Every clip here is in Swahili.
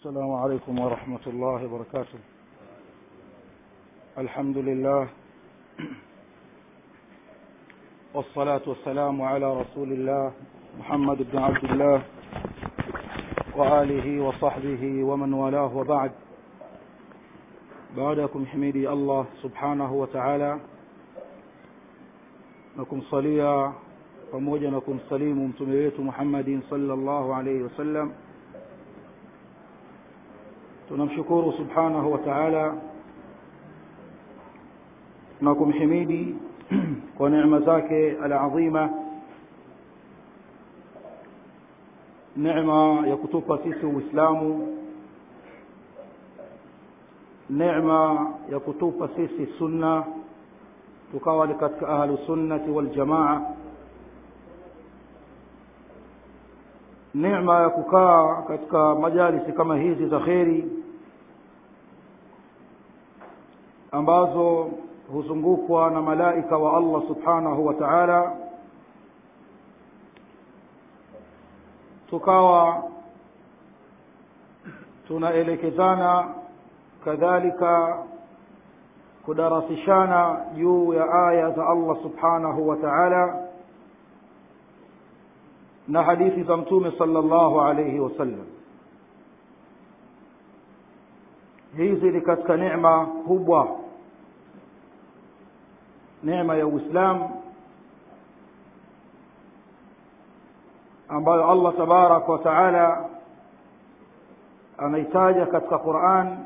السلام عليكم ورحمة الله وبركاته الحمد لله والصلاة والسلام على رسول الله محمد بن عبد الله وآله وصحبه ومن والاه وبعد بعدكم حميدي الله سبحانه وتعالى nakumsalia pamoja na kumsalimu mtume wetu Muhammadin sallallahu alayhi wasallam tunamshukuru subhanahu wa ta'ala na kumhimidi kwa neema zake alazima neema ya kutupa sisi uislamu neema ya kutupa sisi sunna tukawa ni katika ahlu sunnati wal jamaa neema ya kukaa katika majalisi kama hizi za kheri ambazo huzungukwa na malaika wa Allah subhanahu wa ta'ala tukawa tunaelekezana kadhalika kudarasishana juu ya aya za Allah subhanahu wa ta'ala na hadithi za mtume sallallahu alayhi wasallam hizi ni katika neema kubwa neema ya Uislamu ambayo Allah tabarak wa taala anaitaja katika Qur'an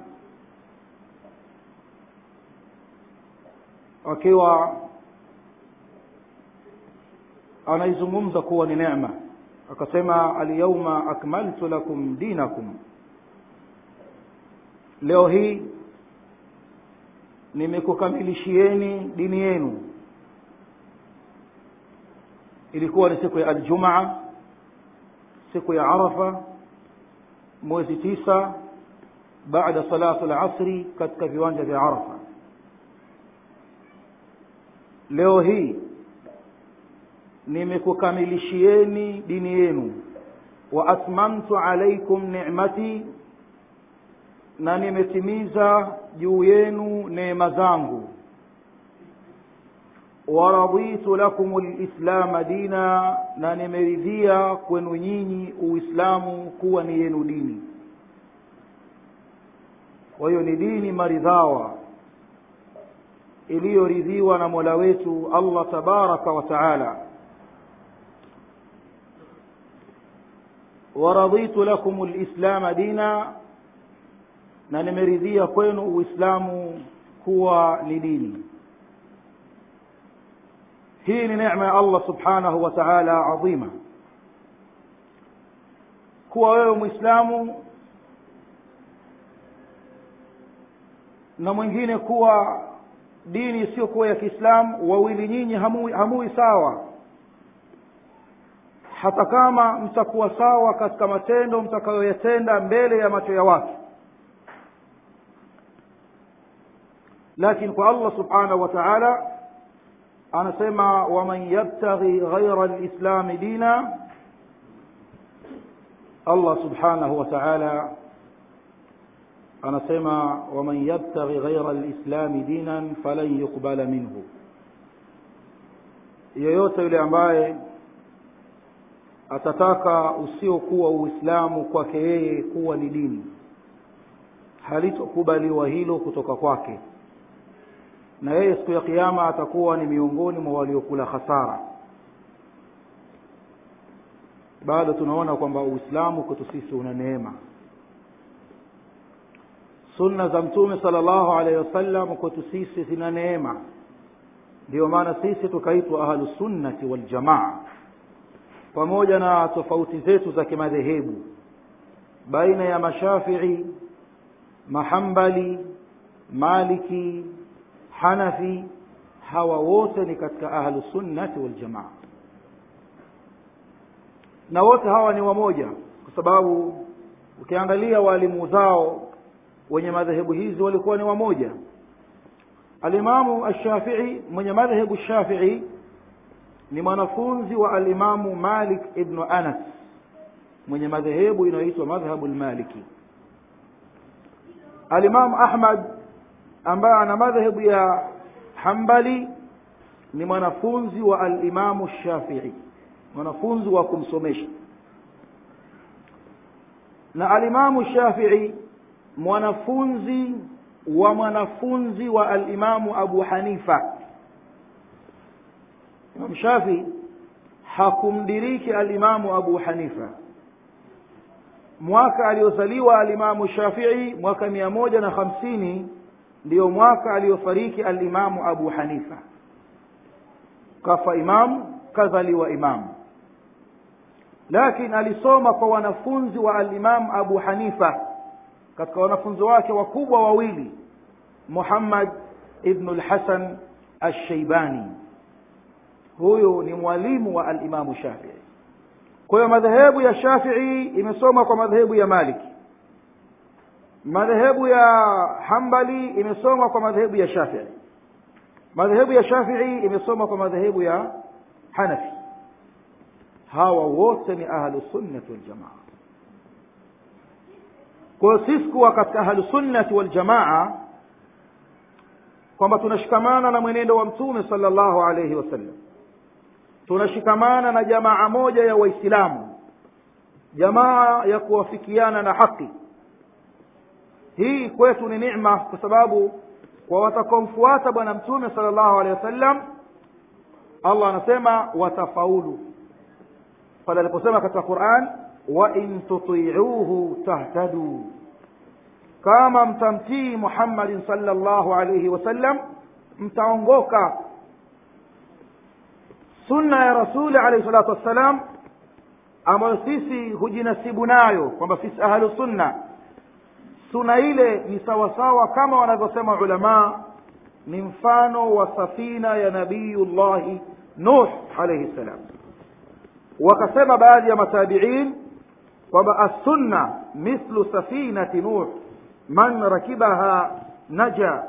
akiwa anaizungumza kuwa ni neema akasema alyawma akmaltu lakum dinakum leo hii nimekukamilishieni dini yenu ilikuwa ni siku ya aljumaa siku ya arafa mwezi tisa baada salatu alasri katika viwanja vya arafa leo hii nimekukamilishieni dini yenu wa atmamtu alaikum ni'mati na nimetimiza juu yenu neema zangu waraditu lakum lislama dina na nimeridhia kwenu nyinyi uislamu kuwa ni yenu dini kwa hiyo ni dini maridhawa iliyoridhiwa na mola wetu allah tabaraka wa taala waraditu lakum lislama dina na nimeridhia kwenu uislamu kuwa ni dini hii ni neema ya allah subhanahu wa taala adhima kuwa wewe mwislamu na mwingine kuwa dini isiyokuwa ya kiislamu wawili nyinyi hamui, hamui sawa hata kama mtakuwa sawa katika matendo mtakayoyatenda mbele ya macho ya watu lakini kwa allah subhanahu wa taala anasema waman yabtaghi ghaira lislami dina allah subhanahu wa taala anasema waman yabtaghi ghaira lislami dinan falan yuqbala minhu yeyote yule ambaye atataka usiokuwa uislamu kwake yeye kuwa ni dini halitokubaliwa hilo kutoka kwake na yeye siku ya kiyama atakuwa ni miongoni mwa waliokula hasara bado tunaona kwamba uislamu kwetu sisi una neema sunna za mtume sallallahu alaihi wasallam kwetu sisi zina neema ndio maana sisi tukaitwa ahlusunnati waljamaa pamoja na tofauti zetu za kimadhehebu baina ya mashafii mahambali maliki hanafi hawa wote ni katika ahlusunnati waljamaa na wote hawa ni wamoja kwa sababu ukiangalia waalimu zao wenye madhehebu hizi walikuwa ni wamoja alimamu ashafii mwenye madhehebu shafii ni mwanafunzi wa alimamu malik ibnu anas mwenye madhehebu inayoitwa madhhabu lmaliki alimamu ahmad ambaye ana madhehebu ya hambali ni mwanafunzi wa alimamu shafii mwanafunzi wa kumsomesha na alimamu shafii mwanafunzi wa mwanafunzi wa alimamu abu hanifa imam shafii hakumdiriki alimamu abu hanifa mwaka aliozaliwa alimamu shafii mwaka mia moja na hamsini ndiyo mwaka aliyofariki alimamu abu hanifa kafa imamu kazaliwa imamu lakini alisoma kwa wanafunzi wa alimamu abu hanifa katika wanafunzi wake wakubwa wawili muhammad ibnu lhasan alshaibani huyu ni mwalimu wa alimamu shafii kwa hiyo madhehebu ya shafii imesoma kwa madhehebu ya maliki madhehebu ya hambali imesoma kwa madhehebu ya shafii madhehebu ya shafii imesoma kwa madhehebu ya hanafi hawa wote ni ahlusunnati waljamaa kwa hiyo sisi kuwa katika ahlusunnati waljamaa kwamba tunashikamana na mwenendo wa mtume sala llahu alaihi wasallam tunashikamana na jamaa moja ya waislamu jamaa ya kuwafikiana na haki hii kwetu ni nicma kwa sababu kwa watakaomfuata bwana mtume sala llahu alehi wasallam allah anasema watafaulu pale aliposema katika quran wain tutiuhu tahtaduu kama mtamtii muhammadin sala llahu alaihi wasallam mtaongoka sunna ya rasuli alaihi salatu wassalam ambayo sisi hujinasibu nayo kwamba sisi ahlu sunna suna ile ni sawasawa kama wanavyosema ulamaa ni mfano wa safina ya nabiyullahi nuh alaihi ssalam wakasema baadhi ya matabiin kwamba assunna mithlu safinati nuh man rakibaha naja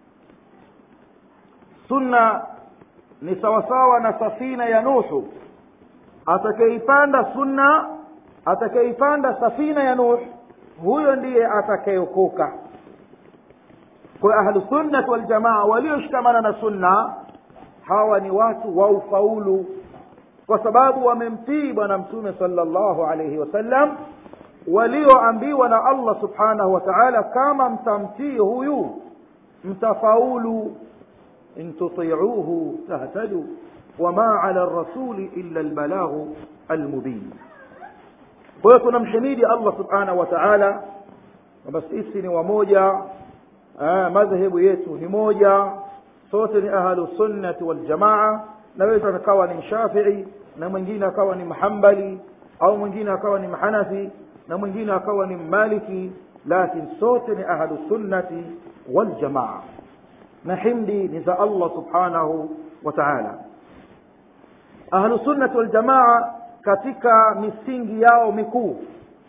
sunna ni sawasawa na safina ya nuhu atakayeipanda sunna atakayeipanda safina ya nuh huyo ndiye atakayeokoka kwa ahlusunnati waljamaa walioshikamana na sunna hawa ni watu wa ufaulu kwa sababu wamemtii bwana mtume sala llahu alaihi wasallam walioambiwa na allah subhanahu wa taala kama mtamtii huyu mtafaulu in tutiuhu tahtadu wama ala rasuli illa lbalaghu almubin kwa hiyo tunamhimidi allah subhanahu wa taala kwamba sisi ni wamoja madhehebu yetu ni moja sote ni ahlu sunnati waljamaa na wetu akawa ni mshafii na mwingine akawa ni mhambali au mwingine akawa ni mhanafi na mwingine akawa ni mmaliki lakin sote ni ahlu sunnati waljamaa na himdi ni za allah subhanahu wa taala ahlu sunnati waljamaa katika misingi yao mikuu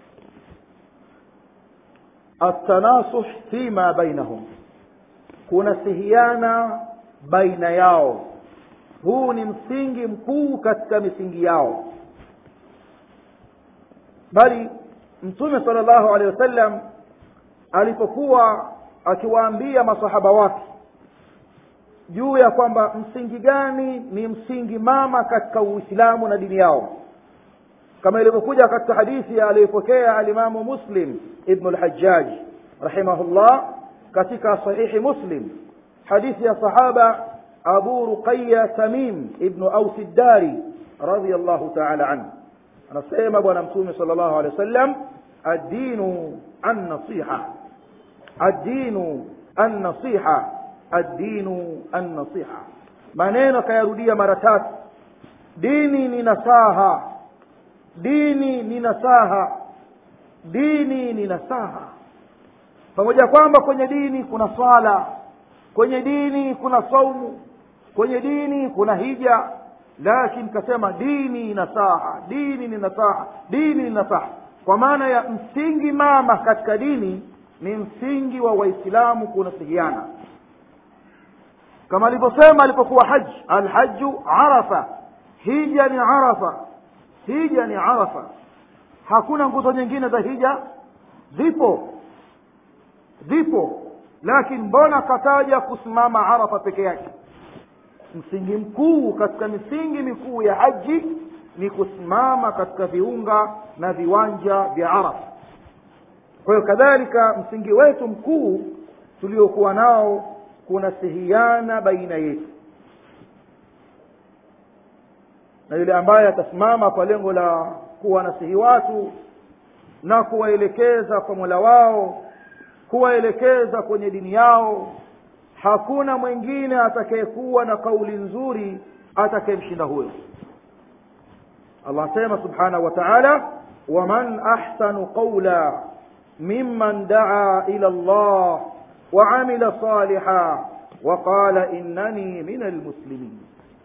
التناصح فيما بينهم kunasihiana baina yao huu ni msingi mkuu katika misingi yao bali mtume sala llahu alehi wasallam alipokuwa akiwaambia masahaba wake juu ya kwamba msingi gani ni msingi mama katika uislamu na dini yao kama ilivyokuja katika hadithi aliyopokea alimamu muslim ibnu lhajaj rahimahullah katika sahihi muslim hadithi ya sahaba abu ruqaya tamim ibnu ausi ddari radiallahu taala anhu anasema bwana mtume sala llahu alehi wa sallam addinu annasiha addinu annasiha addinu annasiha maneno akayarudia mara tatu dini ni nasaha dini ni nasaha dini ni nasaha pamoja kwamba kwenye dini kuna swala kwenye dini kuna saumu kwenye dini kuna hija lakini kasema dini nasaha dini ni nasaha dini ni nasaha kwa maana ya msingi mama katika dini ni msingi wa waislamu kunasihiana kama alivyosema alipokuwa haji alhaju arafa hija ni arafa hija ni arafa hakuna nguzo nyingine za hija zipo zipo lakini mbona kataja kusimama arafa peke yake msingi mkuu katika misingi mikuu ya haji ni kusimama katika viunga na viwanja vya arafa kwa hiyo kadhalika msingi wetu mkuu tuliokuwa nao kunasihiana baina yetu na yule ambaye atasimama kwa lengo la kuwanasihi watu na kuwaelekeza kwa mola wao kuwaelekeza kwenye dini yao hakuna mwingine atakayekuwa na kauli nzuri atakayemshinda huyo allah asema subhanahu wa taala waman ahsanu qaula mimman daa ila llah وعمل صالحا وقال إنني من المسلمين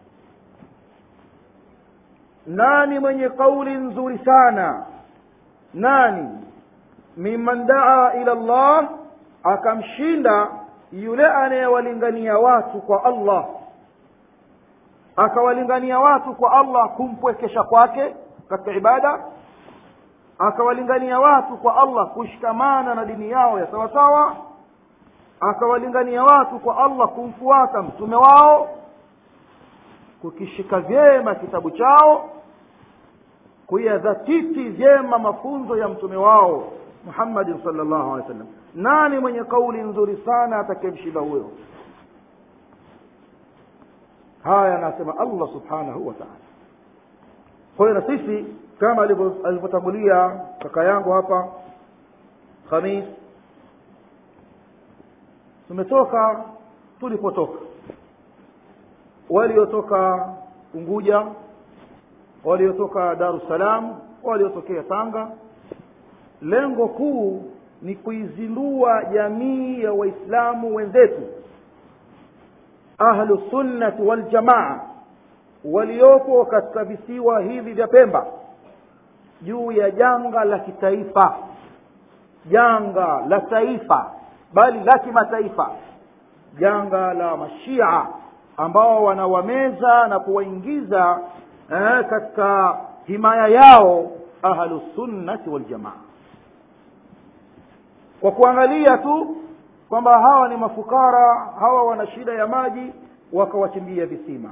nani mwenye kauli nzuri sana nani mimman daa ila llah akamshinda yule anayewalingania watu kwa allah akawalingania watu kwa allah kumpwekesha kwake katika ibada akawalingania watu kwa allah kushikamana na dini yao ya sawasawa akawalingania watu kwa allah kumfuata mtume wao kukishika vyema kitabu chao kuyadhatiti vyema mafunzo ya mtume wao muhammadin salllahu alehi wa sallam nani mwenye kauli nzuri sana atakayemshinda huyo haya anasema allah subhanahu wa taala kwa hiyo na sisi kama alivyotangulia kaka yangu hapa khamis tumetoka tulipotoka waliotoka unguja waliotoka dar es salaam waliotokea tanga lengo kuu ni kuizindua jamii ya waislamu wenzetu ahlu sunnati waljamaa waliopo katika visiwa hivi vya pemba juu ya janga la kitaifa janga la taifa bali la kimataifa janga la mashia ambao wanawameza na kuwaingiza eh, katika himaya yao ahlusunnati waljamaa kwa kuangalia tu kwamba hawa ni mafukara hawa wana shida ya maji wakawachimbia visima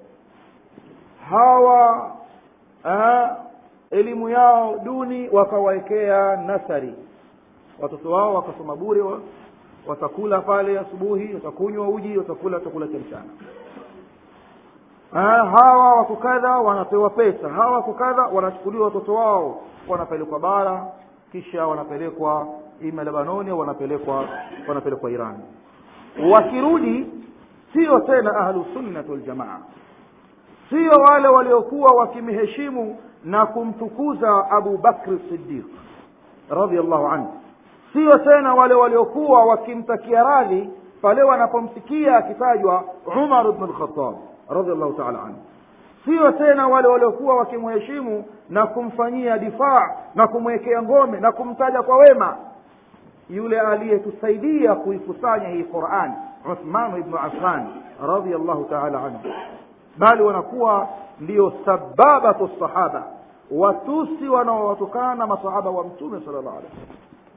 hawa eh, elimu yao duni wakawawekea nasari watoto wao wakasoma bure watakula pale asubuhi watakunywa uji watakula chakula cha mchana hawa wako kadha wanapewa pesa hawa wako kadha wanachukuliwa watoto wao wanapelekwa bara kisha wanapelekwa ima lebanoni au wanapelekwa wanapelekwa irani wakirudi sio tena ahlusunnati waljamaa sio wale waliokuwa wakimheshimu na kumtukuza abu bakri sidiq radiallahu anhu sio tena wale waliokuwa wakimtakia radhi pale wanapomsikia akitajwa umar bnu lkhatab radiallahu taala anhu sio tena wale waliokuwa wakimheshimu na kumfanyia difaa na kumwekea ngome na kumtaja kwa wema yule aliyetusaidia kuikusanya hii quran uthmanu ibnu affan radiallahu taala anhu bali wanakuwa ndio sababatu sahaba watusi wanaowatukana masahaba wa mtume sala llahu alehi wasallam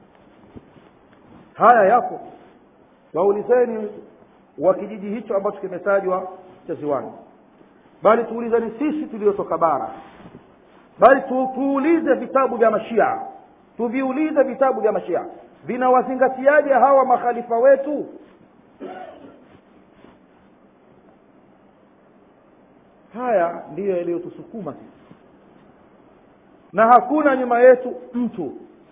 haya yapo waulizeni wa kijiji hicho ambacho kimetajwa cha ziwani bali tuulizeni sisi tuliotoka bara bali tu, tuulize vitabu vya mashia tuviulize vitabu vya mashia vinawazingatiaje hawa makhalifa wetu haya ndiyo yaliyotusukuma sisi na hakuna nyuma yetu mtu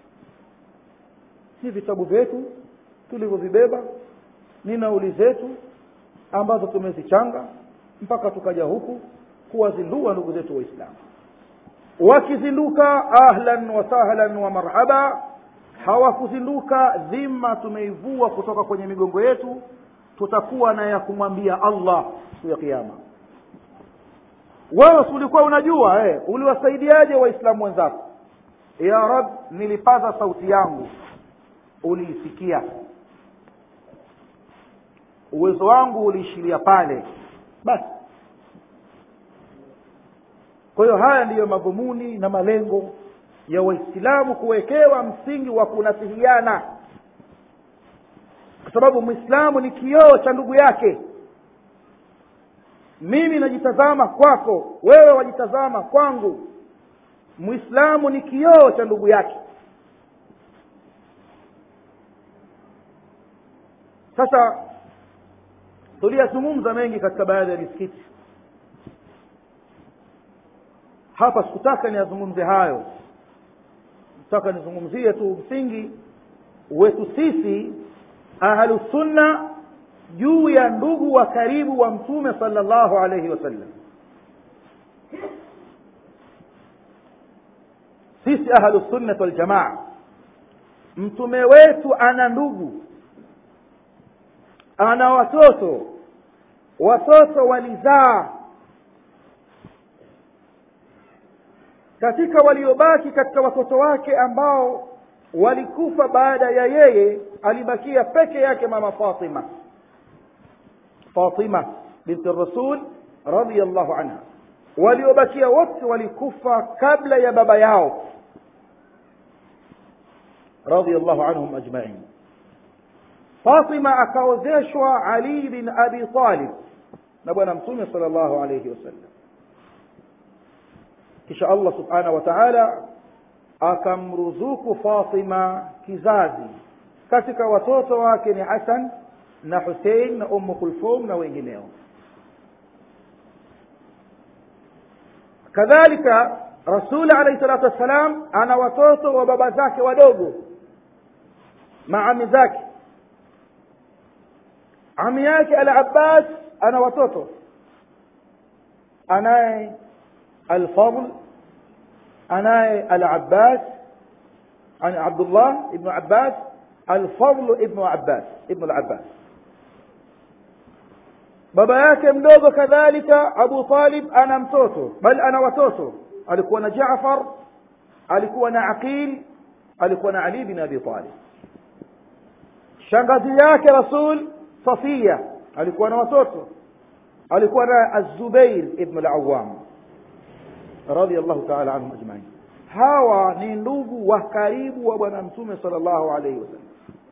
si vitabu vyetu tulivyovibeba ni nauli zetu ambazo tumezichanga mpaka tukaja huku kuwazindua ndugu zetu waislamu wakizinduka ahlan wa sahlan wa marhaba hawakuzinduka dhima tumeivua kutoka kwenye migongo yetu tutakuwa na ya kumwambia allah siku ya kiama wewe ulikuwa unajua eh, uliwasaidiaje waislamu wenzako ya rab nilipaza sauti yangu uliisikia uwezo wangu uliishiria pale basi kwa hiyo haya ndiyo madhumuni na malengo ya waislamu kuwekewa msingi wa kunasihiana kwa sababu mwislamu ni kioo cha ndugu yake mimi najitazama kwako wewe wajitazama kwangu mwislamu ni kioo cha ndugu yake sasa tuliyazungumza mengi katika baadhi ya misikiti hapa sikutaka niyazungumze hayo nataka nizungumzie tu msingi wetu sisi ahlusunna juu ya ndugu wa karibu wa mtume sallallahu alaihi wasallam sisi ahlusunnat waljamaa mtume wetu ana ndugu ana watoto watoto walizaa katika waliobaki katika watoto wake ambao walikufa baada ya yeye alibakia peke yake mama fatima fatima binti rasul radiallahu anha waliobakia wote walikufa kabla ya baba yao radiallahu anhum ajmain fatima akaozeshwa ali bin abi talib na bwana mtume sal llahu alaihi wasallam kisha allah subhanahu wa taala akamruzuku fatima kizazi katika watoto wake ni hasan na husein na ummu kulthum na wengineo kadhalika rasuli alaihi salatu wassalam ana watoto wa baba zake wadogo maami zake ami yake al abbas ana watoto anaye alfadl anaye al abbas عن عبد الله ابن عباس الفضل ابن عباس ابن العباس baba yake mdogo kadhalika abu talib ana mtoto bali ana watoto alikuwa na jafar alikuwa na aqil alikuwa na ali bin abi talib shangazi yake rasul safia alikuwa na watoto alikuwa na azubair ibn al-awwam radiyallahu ta'ala anhum ajma'in hawa ni ndugu wa karibu wa bwana mtume sallallahu alaihi wasallam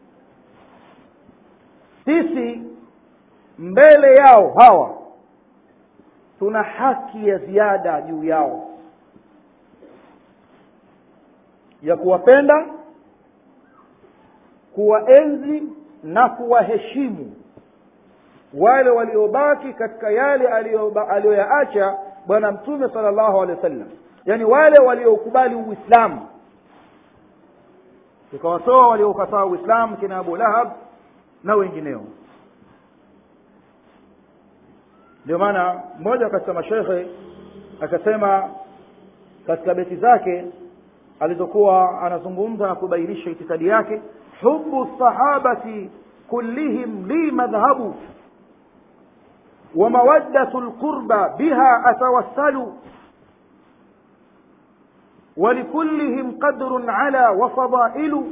sisi mbele yao hawa tuna haki ya ziada juu yao ya kuwapenda kuwaenzi na kuwaheshimu wale waliobaki katika yale aliyoyaacha bwana mtume sallallahu alaihi wasallam yani wale waliokubali uislamu tukawatoa waliokataa uislamu kina abu lahab na wengineo ndio maana mmoja katika mashekhe akasema katika beti zake alizokuwa anazungumza na kubainisha itikadi yake hubu sahabati kullihim li madhhabu wa mawaddatu lqurba biha atawassalu ولكلهم قدر على وفضائل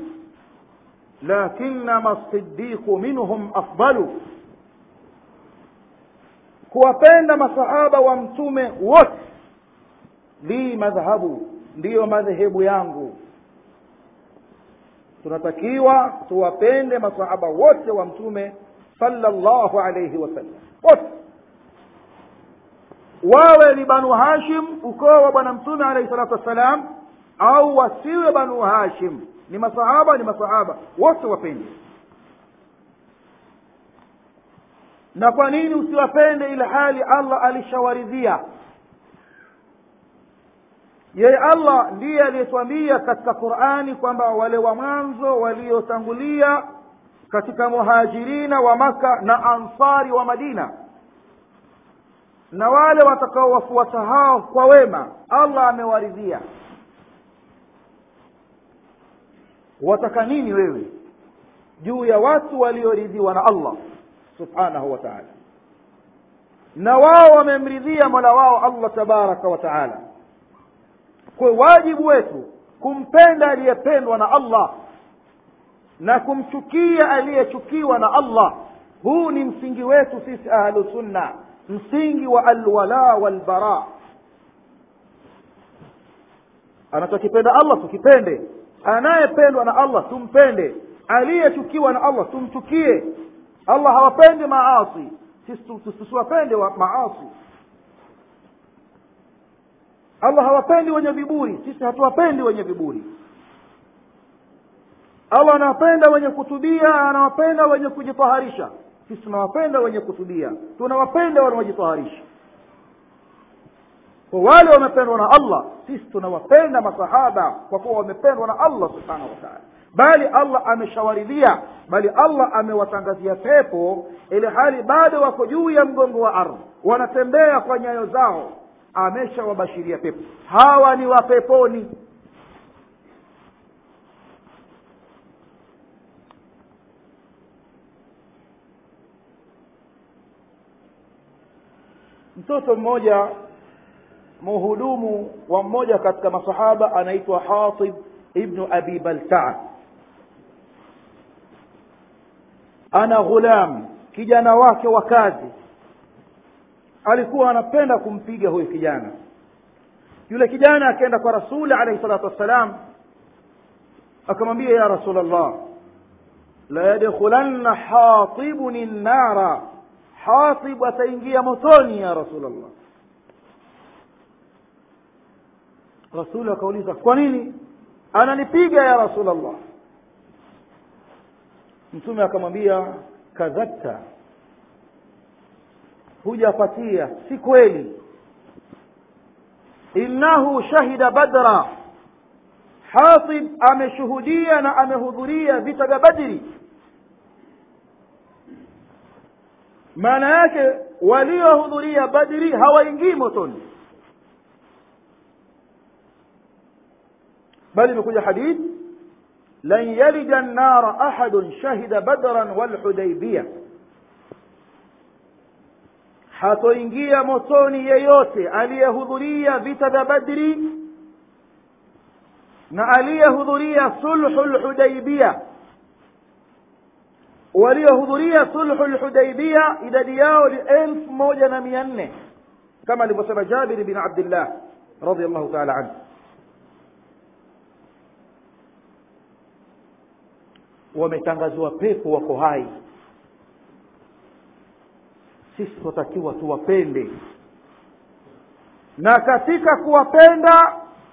لكنما الصديق منهم أفضل kuwapenda masahaba wa mtume wote li madhhabu ndiyo madhehebu yangu tunatakiwa tuwapende masahaba wote wa mtume sallallahu alayhi wasallam wote wawe ni banu hashim ukoo wa bwana mtume alayhi salatu wassalam au wasiwe banu hashim ni masahaba ni masahaba wote wapende na kwa nini usiwapende ile hali allah alishawaridhia yeye allah ndiye aliyetwambia katika qurani kwamba wale wa mwanzo waliotangulia katika muhajirina wa maka na ansari wa madina na wale watakaowafuata hao kwa wema allah amewaridhia wataka nini wewe juu ya watu walioridhiwa na allah subhanahu wa taala na wao wamemridhia mola wao allah tabaraka wa taala kwa wajibu wetu kumpenda aliyependwa na allah na kumchukia aliyechukiwa na allah huu ni msingi wetu sisi ahlusunna msingi wa alwala walbara anachokipenda allah tukipende anayependwa na allah tumpende aliyechukiwa na allah tumchukie allah hawapendi maasi sisi tusiwapende wa maasi allah hawapendi wenye viburi sisi hatuwapendi wenye viburi allah anawapenda wenye kutubia anawapenda wenye kujitaharisha sisi tunawapenda wenye kutubia tunawapenda wanaojitaharisha kwa wale wamependwa na allah sisi tunawapenda masahaba kwa kuwa wamependwa na allah subhanahu wa taala bali allah ameshawaridhia bali allah amewatangazia pepo ili hali bado wako juu ya mgongo wa ardhi wanatembea kwa nyayo zao ameshawabashiria pepo hawa ni wapeponi mtoto mmoja muhudumu wa mmoja katika masahaba anaitwa hatib ibnu abi baltaa ana ghulam kijana wake wa kazi alikuwa anapenda kumpiga huyu kijana yule kijana akaenda kwa rasuli alaihi salatu wassalam akamwambia ya rasul allah la yadkhulanna hatibuni nnara hatib ataingia motoni ya rasul allah rasuli akauliza kwa nini ananipiga ya rasul allah mtume akamwambia kadhabta hujapatia si kweli innahu shahida badra hatib ameshuhudia na amehudhuria vita vya badri maana yake waliohudhuria badri hawaingii motoni bali imekuja hadithi lan yalija nnara ahadun shahida badran walhudaibia hatoingia motoni yeyote aliyehudhuria vita vya badri na aliyehudhuria sulhu lhudaibia waliohudhuria sulhu lhudaibia idadi yao ni elfu moja na mia nne kama alivyosema jabiri bin abdillah radiallahu taala anhu wametangaziwa pepo wako hai sisi tunatakiwa tuwapende na katika kuwapenda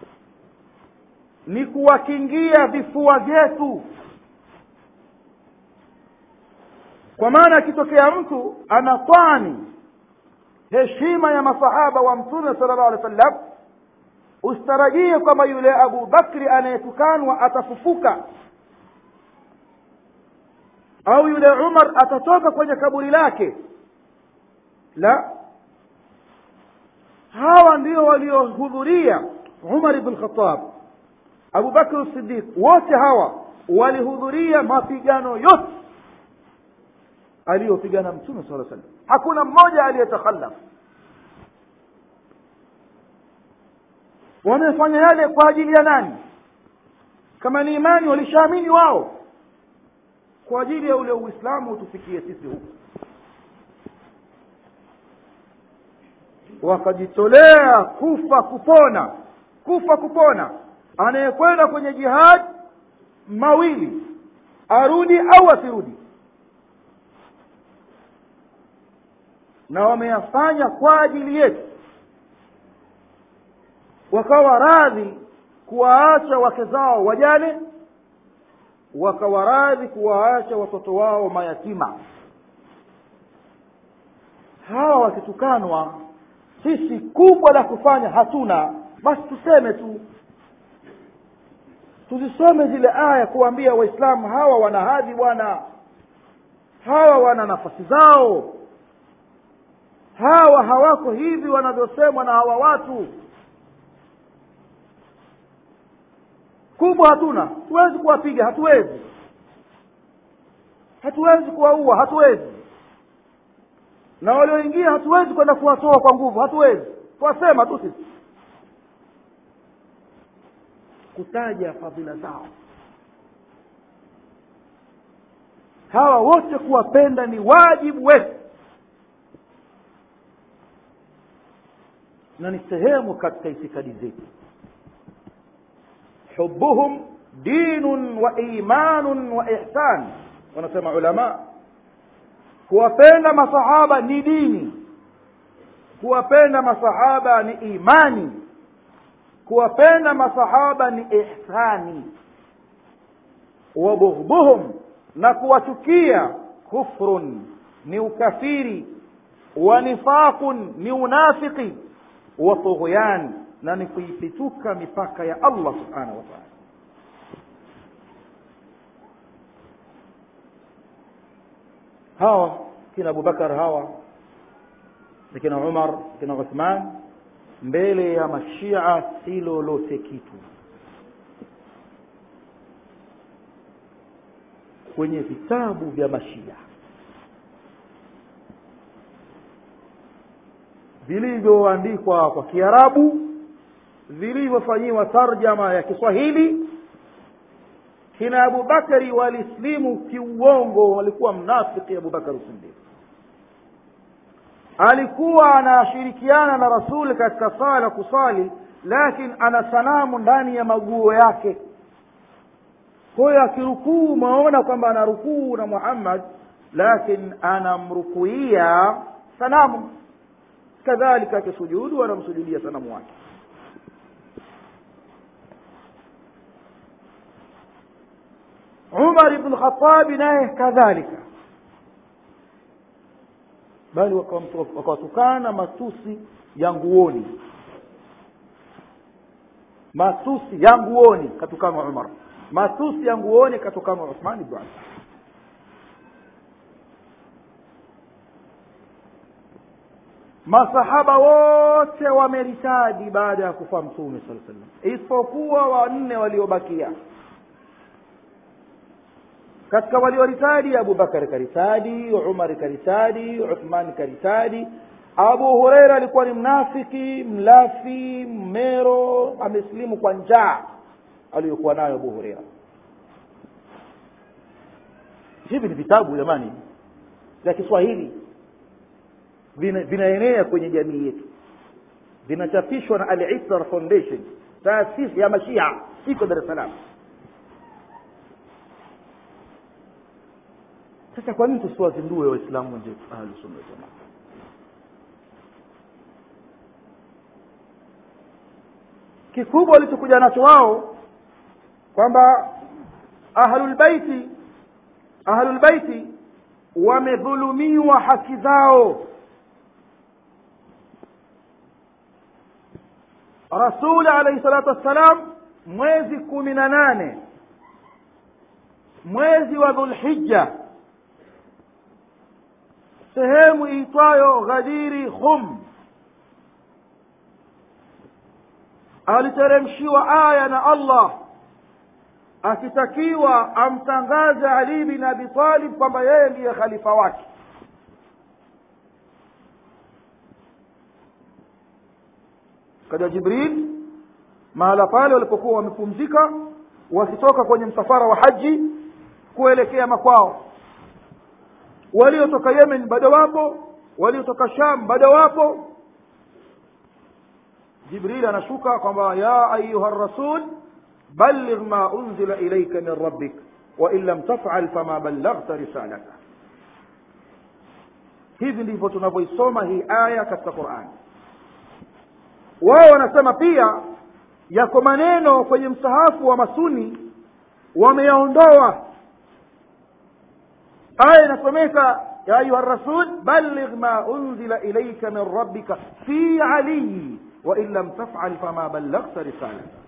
ni kuwakingia vifua vyetu kwa maana akitokea mtu anatwani heshima ya masahaba wa mtume sala llahu alehi wa sallam usitarajie kwamba yule abu bakri anayetukanwa atafufuka au yule umar atatoka kwenye kaburi lake la hawa ndio waliohudhuria umar ibn khatab abu bakr sidiq wote hawa walihudhuria mapigano yote aliyopigana mtume saa salam hakuna mmoja aliyetakhallaf wamefanya yale kwa ajili ya nani kama ni imani walishaamini wao kwa ajili ya ule uislamu utufikie sisi huku wakajitolea kufa kupona kufa kupona anayekwenda kwenye jihad mawili arudi au asirudi na wameyafanya kwa ajili yetu wakawa radhi kuwaacha wake zao wajane wakawa radhi kuwaacha watoto wao mayatima hawa wakitukanwa sisi kubwa la kufanya hatuna basi tuseme tu tuzisome zile aya kuwaambia waislamu hawa wana hadhi bwana hawa wana nafasi zao hawa hawako hivi wanavyosemwa na hawa watu kubwa hatuna hatuwezi kuwapiga hatuwezi hatuwezi kuwaua hatuwezi na walioingia hatuwezi kwenda kuwatoa kwa nguvu hatuwezi twasema tu sisi kutaja fadhila zao hawa wote kuwapenda ni wajibu wetu na ni sehemu katika itikadi zetu hubuhum dinun wa imanun wa ihsan wanasema ulama kuwapenda masahaba ni dini kuwapenda masahaba ni imani kuwapenda masahaba ni ihsani wabughduhum na kuwachukia kufrun ni ukafiri wa nifaqun ni unafiki wa tughyan na ni kuipituka mipaka ya Allah subhanahu wa ta'ala hawa kina Abubakar hawa na kina Umar kina Uthman mbele ya mashia si lolote kitu kwenye vitabu vya mashia vilivyoandikwa kwa Kiarabu vilivyofanyiwa tarjama ya Kiswahili kina Abubakari walislimu kiuongo walikuwa mnafiki Abubakar Siddiq alikuwa anashirikiana na rasuli katika sala kusali lakini ana sanamu ndani ya maguo yake kwa hiyo akirukuu umeona kwamba anarukuu na Muhammad lakini anamrukuia sanamu kadhalika akisujudu anamsujudia sanamu wake Umar ibn Khattab naye kadhalika bali wakawatukana matusi ya nguoni matusi ya nguoni katukana Umar matusi ya nguoni katukana Uthman ibn Affan masahaba wote wameritadi baada ya kufa mtume sala sallam isipokuwa wanne waliobakia katika walioritadi abubakar karitadi umar karitadi uthman karitadi abu hureira alikuwa ni mnafiki mlafi mmero amesilimu kwa njaa aliyokuwa nayo abu hureira hivi ni vitabu jamani vya kiswahili vinaenea vina kwenye jamii yetu vinachapishwa na al-Isra Foundation taasisi ya mashia iko Dar es Salaam sasa kwa nini tusiwazindue waislamu wenzetu ahlus sunna wal jamaa kikubwa walichokuja nacho wao kwamba ahlul baiti ahlul baiti wamedhulumiwa haki zao rasuli alayhi salatu wassalam mwezi kumi na nane mwezi wa dhulhijja sehemu iitwayo ghadiri khum aliteremshiwa aya na allah akitakiwa amtangaze ali bin abi talib kwamba yeye ndiye khalifa wake kaja jibril mahala pale walipokuwa wamepumzika wakitoka kwenye msafara wa haji kuelekea makwao waliotoka yemen bado wapo waliotoka sham bado wapo jibril anashuka kwamba ya ayuha rasul balligh ma unzila ilayka min rabbik wa in lam taf'al fama ballaghta risalata hivi ndivyo tunavyoisoma hii aya katika qurani wao wanasema pia yako maneno kwenye msahafu wa masuni wameyaondoa aya inasomeka ya ayuha rasul balligh ma unzila ilayka min rabbika fi aliyi wa in lam taf'al fama ballaghta risalata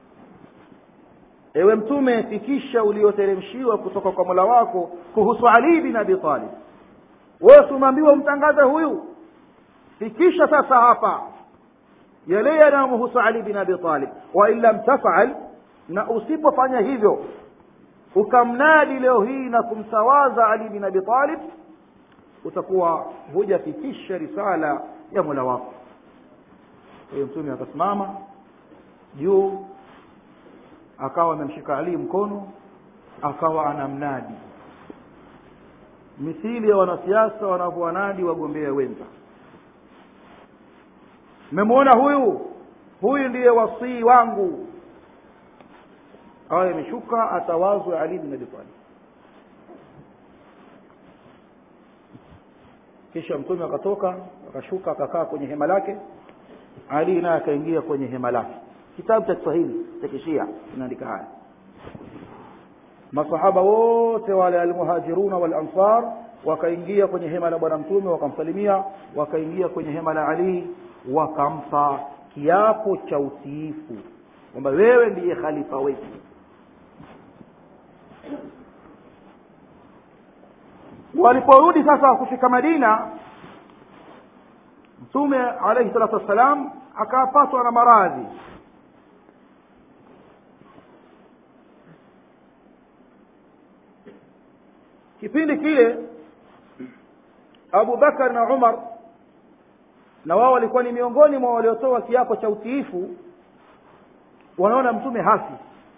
ewe mtume fikisha ulioteremshiwa kutoka kwa mola wako kuhusu ali bin abi talib wewe tumeambiwa umtangaze huyu fikisha sasa hapa yale yanayomhusu ali bin abi talib wa in lam tafal na usipofanya hivyo ukamnadi leo hii na kumtawaza ali bin abi talib utakuwa hujafikisha risala ya mola wako huyo mtume akasimama juu akawa amemshika ali mkono akawa anamnadi mithili ya wanasiasa wanavyowanadi wagombea wenza mmemwona huyu huyu ndiye wasii wangu aya imeshuka atawazwe ali bin abi talib kisha mtume akatoka akashuka akakaa kwenye hema lake ali naye akaingia kwenye hema lake kitabu cha kiswahili cha kishia kinaandika haya masahaba wote wale almuhajiruna walansar wakaingia kwenye hema la bwana mtume wakamsalimia wakaingia kwenye hema la ali wakampa kiapo cha utiifu kwamba wewe ndiye khalifa wetu waliporudi sasa kufika madina mtume alaihi salatu wassalam akapatwa na maradhi kipindi kile abu bakar na umar na wao walikuwa ni miongoni mwa waliotoa kiapo cha utiifu wanaona mtume hafi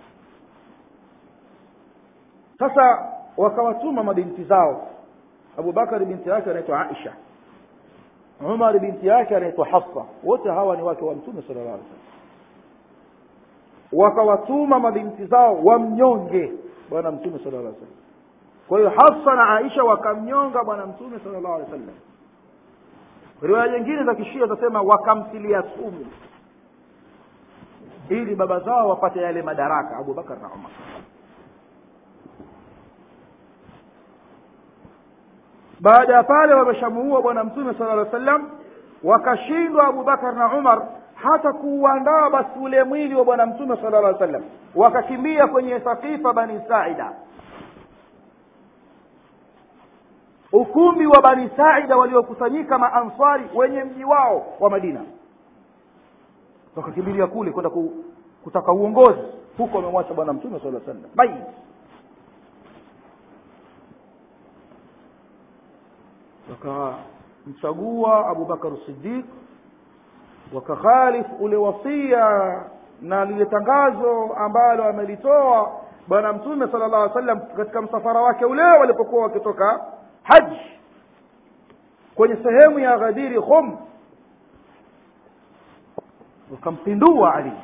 sasa wakawatuma mabinti zao abubakari binti yake anaitwa aisha umar binti yake anaitwa hafsa wote hawa ni wake wa mtume sala llah alih wasallam wakawatuma mabinti zao wamnyonge bwana mtume sala llah alih wasallam kwa hiyo hafsa na aisha wakamnyonga bwana mtume sala llahu alehi wasallam riwaya nyingine za kishia zasema wakamtilia sumu ili baba zao wapate yale madaraka abubakar na umar baada ya pale wameshamuua bwana mtume sala llaw sallam wakashindwa abubakar na umar hata kuuandaa basi ule mwili wa bwana mtume sala llah sallam wakakimbia kwenye sakifa bani saida ukumbi wa bani saida waliokusanyika maanswari wenye mji wao wa madina wakakimbilia kule kwenda ku, kutaka uongozi huko wamemwacha bwana mtume sala sallam maiti wakamchagua abubakar sidiq wakakhalif ule wasia na lile tangazo ambalo amelitoa bwana mtume sala llah alih sallam katika msafara wake ule walipokuwa wakitoka haji kwenye sehemu ya ghadiri khum wakampindua ali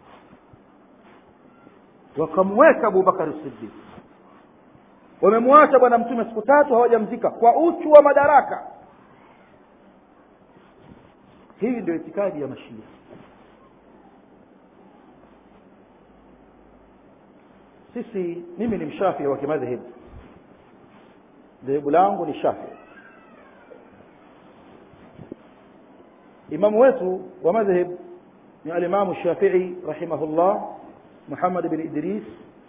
wakamweka abubakari sidiq wamemwacha bwana mtume siku tatu hawajamzika kwa uchu wa madaraka hii ndio itikadi ya mashia sisi mimi ni mshafii wa kimadhehebu dhehebu langu ni shafii imamu wetu wa madhhab ni alimamu shafii rahimahullah muhammad bin idris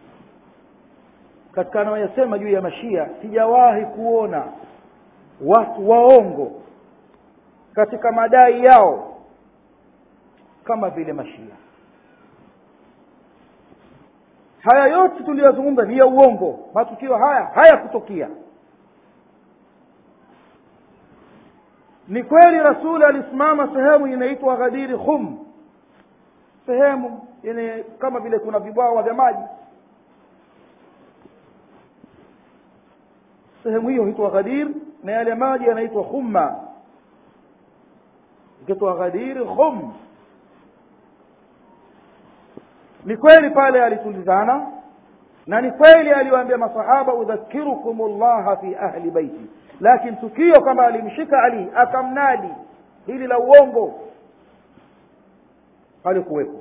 katika anayoyasema juu ya mashia sijawahi kuona watu waongo katika madai yao kama vile mashia haya yote tuliyozungumza ni ya uongo matukio haya hayakutokea ni kweli rasuli alisimama sehemu inaitwa ghadiri khum sehemu yenye kama vile kuna vibwawa vya maji sehemu hiyo huitwa ghadir na yale maji yanaitwa khumma ikitwa ghadir khum ni kweli pale alitulizana na ni kweli aliwaambia masahaba udhakirukum llaha fi ahli baiti lakini tukio kwamba alimshika ali akamnadi hili la uongo halikuwepo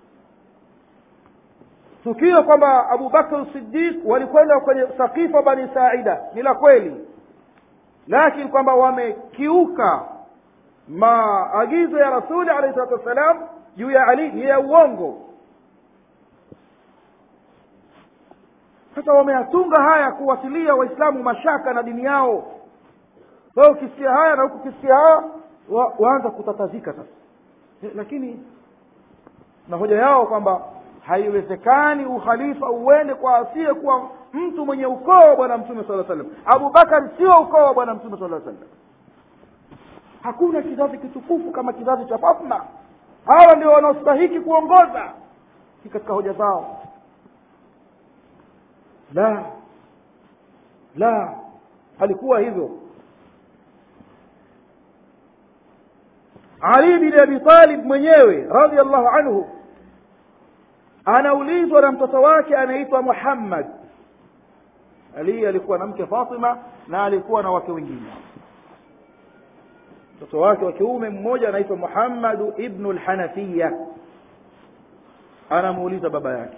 tukio kwamba abu bakr sidiq walikwenda kwenye sakifa bani saida ni la kweli lakini kwamba wamekiuka maagizo ya rasuli alahi salatu wassalam juu ya ali ni ya uongo sasa wameyatunga haya kuwasilia waislamu mashaka na dini yao wewe ukisikia haya na huku ukisikia haya wa, waanza kutatazika sasa lakini na hoja yao kwamba haiwezekani ukhalifa uende kwa asiye kuwa mtu mwenye ukoo wa bwana mtume saa salam abubakari sio ukoo wa bwana mtume saa salam hakuna kizazi kitukufu kama kizazi cha fatma hawa ndio wanaostahiki kuongoza katika hoja zao la la halikuwa hivyo ali bin abi talib mwenyewe radiallahu anhu anaulizwa na mtoto wake anaitwa muhammad ali alikuwa na mke fatima na alikuwa na wake wengine mtoto wake wa kiume mmoja anaitwa muhammadu ibnu lhanafiya anamuuliza baba yake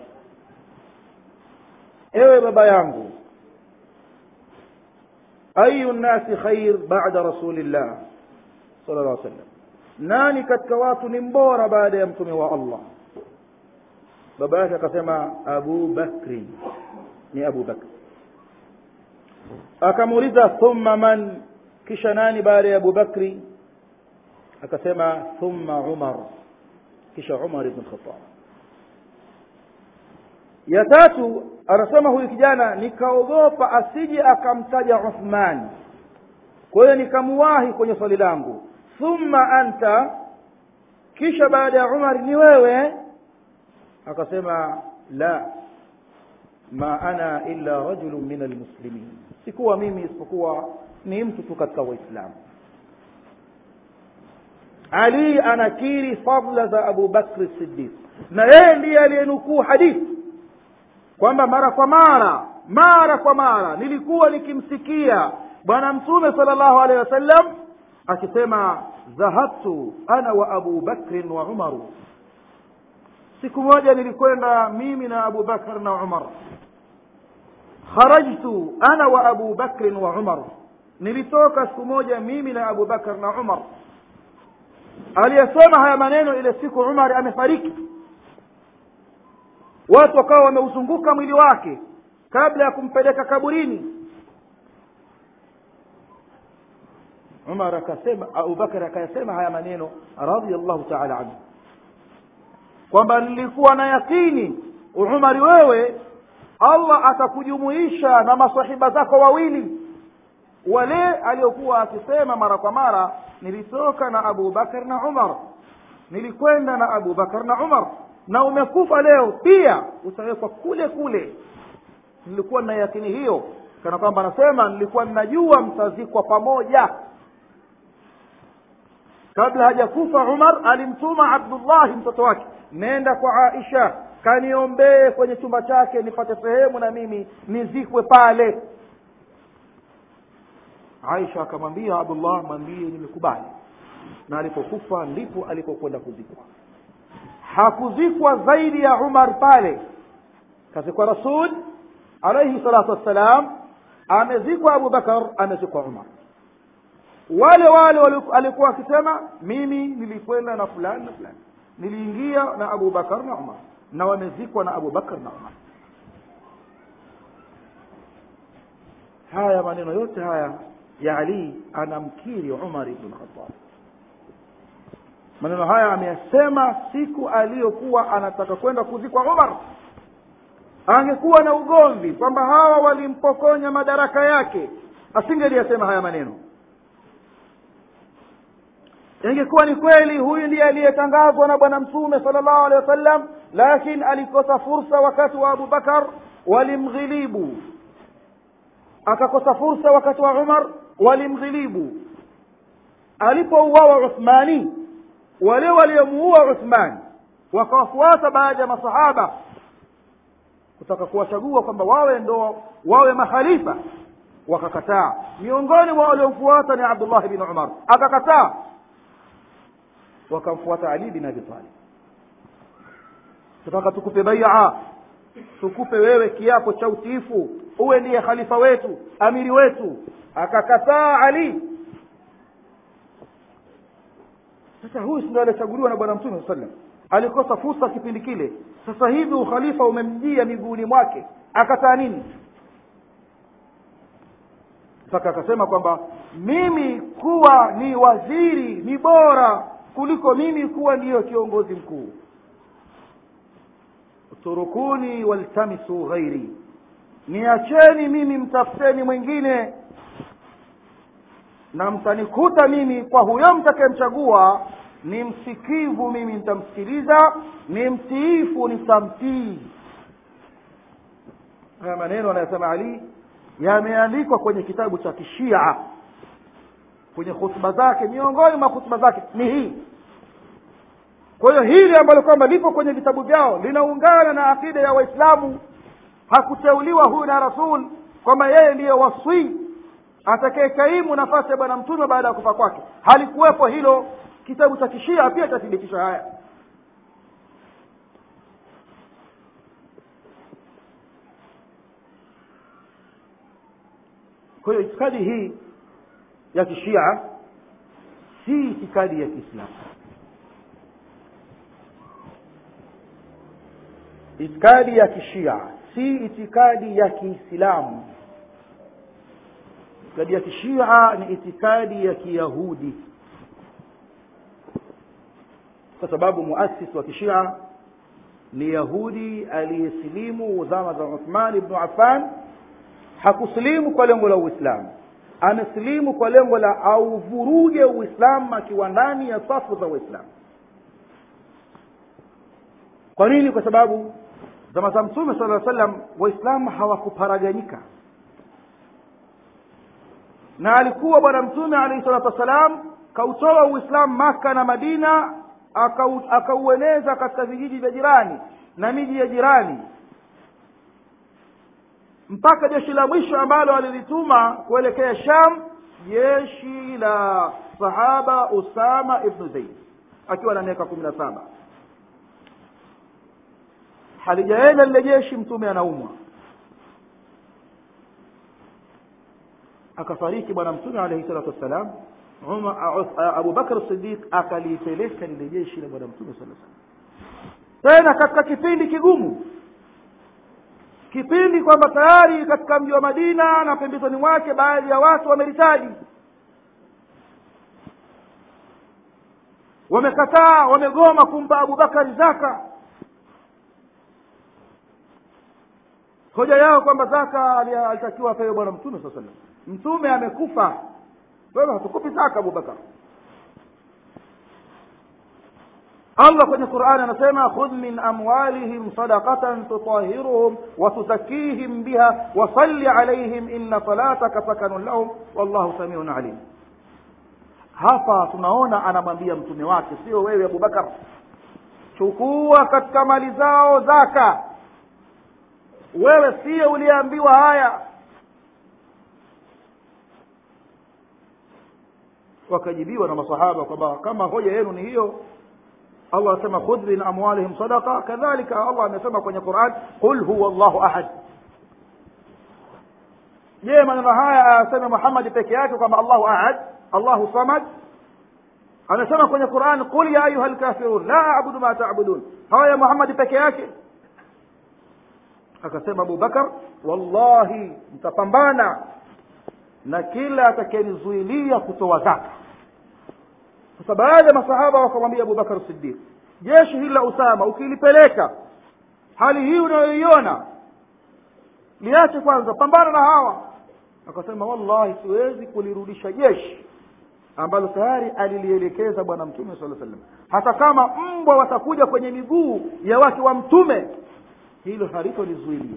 ewe baba yangu ayu nnasi khair bada rasulillah sala llah sallam nani katika watu ni mbora baada ya mtume wa allah baba yake akasema abu bakri ni abu bakri akamuuliza thumma man kisha nani baada ya abu bakri akasema thumma umar kisha umar ibn khattab ya tatu anasema huyu kijana nikaogopa asije akamtaja uthman kwa hiyo nikamuwahi kwenye swali langu thumma anta kisha baada ya umar ni wewe akasema la ma ana illa rajulun min almuslimin sikuwa mimi isipokuwa ni mtu tu katika waislamu ali anakiri fadla za abu bakri siddiq na yeye ndiye aliyenukuu hadithi kwamba mara kwa mara mara kwa mara nilikuwa nikimsikia bwana mtume sala llahu alehi wasallam akisema dhahabtu ana wa abu bakrin wa umaru siku moja nilikwenda mimi na abu bakr na umar kharajtu ana wa abu bakrin wa umar nilitoka siku moja mimi na abu bakr na umar aliyesema haya maneno ile siku umar amefariki watu wakawa wameuzunguka mwili wake kabla ya kumpeleka kaburini umar akasema abubakar akayasema haya maneno radiallahu taala anhu kwamba nilikuwa na yakini umari wewe allah atakujumuisha na masahiba zako wawili wale aliokuwa akisema mara kwa mara nilitoka na abu bakar na umar nilikwenda na abu bakar na umar na umekufa leo pia utawekwa kule kule nilikuwa na yakini hiyo kana kwamba anasema nilikuwa ninajua mtazikwa pamoja kabla hajakufa umar alimtuma abdullahi mtoto wake nenda kwa aisha kaniombee kwenye chumba chake nipate sehemu na mimi nizikwe pale aisha akamwambia abdullah mwambie nimekubali na alipokufa ndipo alipokwenda kuzikwa hakuzikwa zaidi ya umar pale kazikwa rasul alaihi salatu wassalam amezikwa abu bakar amezikwa umar wale wale alikuwa akisema mimi nilikwenda na fulani na fulani niliingia na abu bakar na umar na wamezikwa na abu bakar na umar haya maneno yote haya ya ali anamkiri umar ibn khattab maneno haya ameyasema siku aliyokuwa anataka kwenda kuzikwa umar angekuwa na ugomvi kwamba hawa walimpokonya madaraka yake asingeliyasema haya maneno ingekuwa ni kweli huyu ndiye aliyetangazwa na bwana mtume sala llahu alehi wasallam lakini alikosa fursa wakati wa abu bakar walimghilibu akakosa fursa wakati wa umar walimghilibu alipouawa uthmani wale waliomuua uthman wakawafuata baadhi ya masahaba kutaka kuwachagua kwamba wawe ndo wawe makhalifa wakakataa miongoni mwa waliomfuata ni abdullahi bin umar akakataa wakamfuata ali bin abi talib tutaka tukupe baia tukupe wewe kiapo cha utiifu uwe ndiye khalifa wetu amiri wetu akakataa ali sasa huyu si ndio aliyechaguliwa na bwana mtume saa sallam alikosa fursa kipindi kile sasa hivi ukhalifa umemjia miguuni mwake akataa nini mpaka akasema kwamba mimi kuwa ni waziri ni bora kuliko mimi kuwa ndiyo kiongozi mkuu turukuni waltamisu ghairi niacheni mimi mtafuteni mwingine na mtanikuta mimi kwa huyo mtakayemchagua ni msikivu mimi nitamsikiliza ni mtiifu nitamtii haya maneno anayosema ali yameandikwa kwenye kitabu cha kishia kwenye hutuba zake miongoni mwa hutuba zake ni hii kwa hiyo hili ambalo kwamba lipo kwenye vitabu vyao linaungana na akida ya waislamu hakuteuliwa huyu na rasul kwamba yeye ndiye wasii atakayekaimu nafasi ya bwana mtume baada ya kufa kwake halikuwepo hilo kitabu cha kishia pia chathibitisha haya kwa hiyo itikadi hii ya kishia si itikadi ya kiislamu itikadi ya kishia si itikadi ya kiislamu itikadi ya kishia ni itikadi ya kiyahudi kwa sababu muasisi wa kishia ni yahudi aliyesilimu zama za uthman ibnu affan hakusilimu kwa lengo la uislamu amesilimu kwa lengo la auvuruge uislamu akiwa ndani ya safu za waislamu kwa nini kwa sababu zama za mtume sala salam waislamu hawakuparaganyika na alikuwa bwana mtume alaihi salatu wassalam kautoa uislamu maka na madina akaueneza aka katika vijiji vya jirani na miji ya jirani mpaka jeshi la mwisho ambalo alilituma kuelekea sham jeshi la sahaba usama ibnu zaid akiwa na miaka kumi na saba halijaenda lile jeshi mtume anaumwa akafariki bwana mtume alaihi salatu wassalam abubakar sidiq akalipeleka lile jeshi la bwana mtume saa salam tena katika kipindi kigumu kipindi kwamba tayari katika mji wa madina na pembezoni mwake baadhi ya watu wameritaji wamekataa wamegoma kumpa abubakari zaka hoja yao kwamba zaka alitakiwa apewe bwana mtume saa salam mtume amekufa wewe hatukupi zaka abubakar allah kwenye qurani anasema khudh min amwalihim sadaqatan tutahiruhum watuzakihim biha wasalli alaihim inna salataka sakanun lahum wallahu samiun alim hapa tunaona anamwambia mtume wake sio wewe abubakar chukua katika mali zao zaka wewe siye uliyeambiwa haya wakajibiwa na masahaba kwamba kama hoja yenu ni hiyo allah asema khudh min amwalihim sadaqa kadhalika allah amesema kwenye quran qul huwa llahu ahad je maneno haya aseme muhammadi peke yake kwamba allahu ahad allahu samad amesema kwenye quran qul ya ayuha lkafirun la abudu ma tabudun haya muhammadi peke yake akasema abubakar wallahi mtapambana na kila atakayenizuilia kutoa zaka sasa baadhi ya masahaba wakamwambia abubakar sidiq jeshi hili la usama ukilipeleka hali hii unayoiona liache kwanza pambana na hawa akasema wallahi siwezi kulirudisha jeshi ambalo tayari alilielekeza bwana mtume saa sallam hata kama mbwa watakuja kwenye miguu ya wake wa mtume hilo halitolizuilia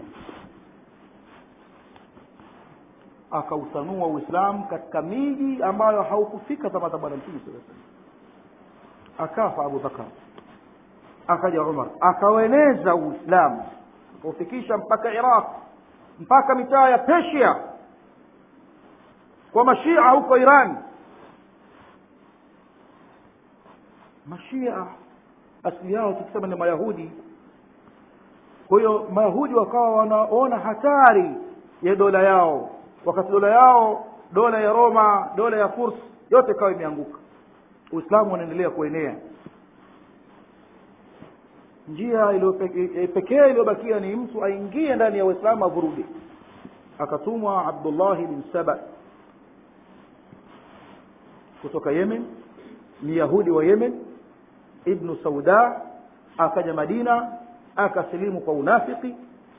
akautanua uislamu katika miji ambayo haukufika zama za bwana mtume saa sallam akafa abubakar akaja umar akaueneza uislamu akaufikisha mpaka iraq mpaka mitaa ya persia kwa mashia huko iran mashia asili yao tukisema ni mayahudi kwa hiyo mayahudi wakawa wanaona hatari ya dola yao wakati dola yao dola ya roma dola ya furs yote ikawa imeanguka uislamu unaendelea kuenea njia pekee iliyobakia ni mtu aingie ndani ya uislamu avuruge akatumwa abdullahi bin saba kutoka yemen ni yahudi wa yemen ibnu sauda akaja madina akasilimu kwa unafiki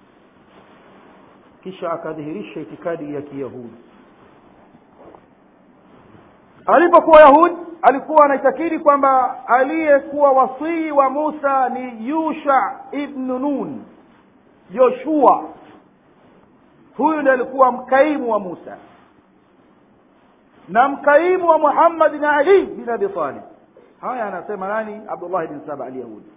kisha akadhihirisha itikadi ya kiyahudi alipokuwa yahudi alikuwa anaitakidi kwamba aliyekuwa wasii wa musa ni yusha ibnu nun joshua huyu ndiye alikuwa mkaimu wa musa na mkaimu wa muhammad na ali bin abi talib haya anasema nani abdullah bin saba alyahudi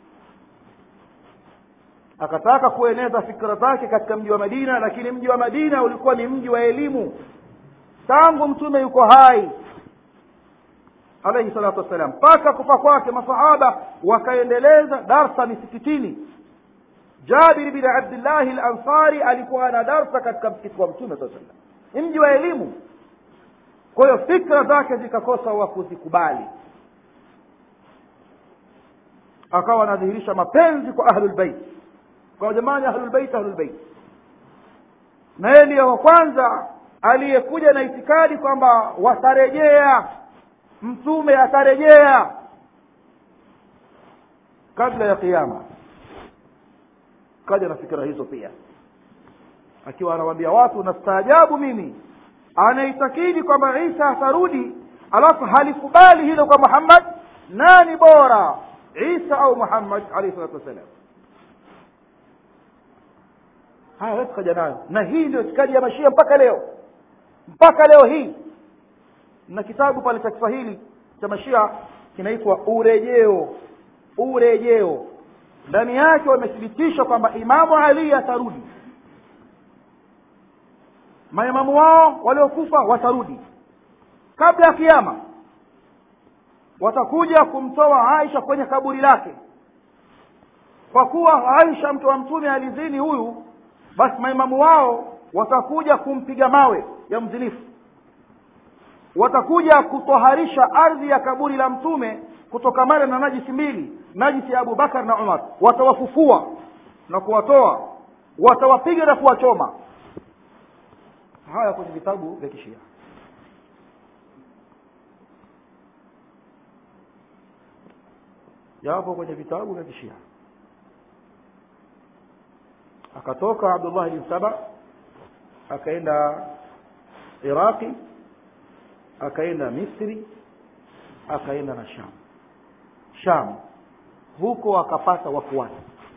akataka kueneza fikra zake katika mji wa madina lakini mji wa madina ulikuwa ni mji wa elimu tangu mtume yuko hai alaihi salatu wassalam mpaka kufa kwake masahaba wakaendeleza darsa misikitini jabir bin abdillahi lansari alikuwa ana darsa katika msikiti wa mtume saa salam ni mji wa elimu kwa hiyo fikra zake zikakosa wa kuzikubali akawa anadhihirisha mapenzi kwa ahlulbeit kwa jamani ahlulbeit ahlulbeit na yeye ndiyo wa kwanza aliyekuja na itikadi kwamba watarejea mtume atarejea kabla ya kiama kaja na fikira hizo pia akiwa anawaambia watu nastaajabu mimi anaitakidi kwamba isa atarudi alafu halikubali hilo kwa muhammad nani bora isa au muhammad alaihi salatu wassalam haya wetu kaja nayo na hii ndio itikadi ya mashia mpaka leo mpaka leo hii na kitabu pale cha kiswahili cha mashia kinaitwa urejeo urejeo ndani yake wamethibitisha kwamba imamu ali atarudi maimamu wao waliokufa watarudi kabla ya kiama watakuja kumtoa aisha kwenye kaburi lake kwa kuwa aisha mtu wa mtume alizini huyu basi maimamu wao watakuja kumpiga mawe ya mzinifu watakuja kutoharisha ardhi ya kaburi la mtume kutokamana na najisi mbili najisi ya abubakar na umar watawafufua na kuwatoa watawapiga na kuwachoma haya kwenye vitabu vya kishia yapo kwenye vitabu vya kishia akatoka abdullah bin saba akaenda iraqi akaenda misri akaenda na sham sham huko akapata wafuasi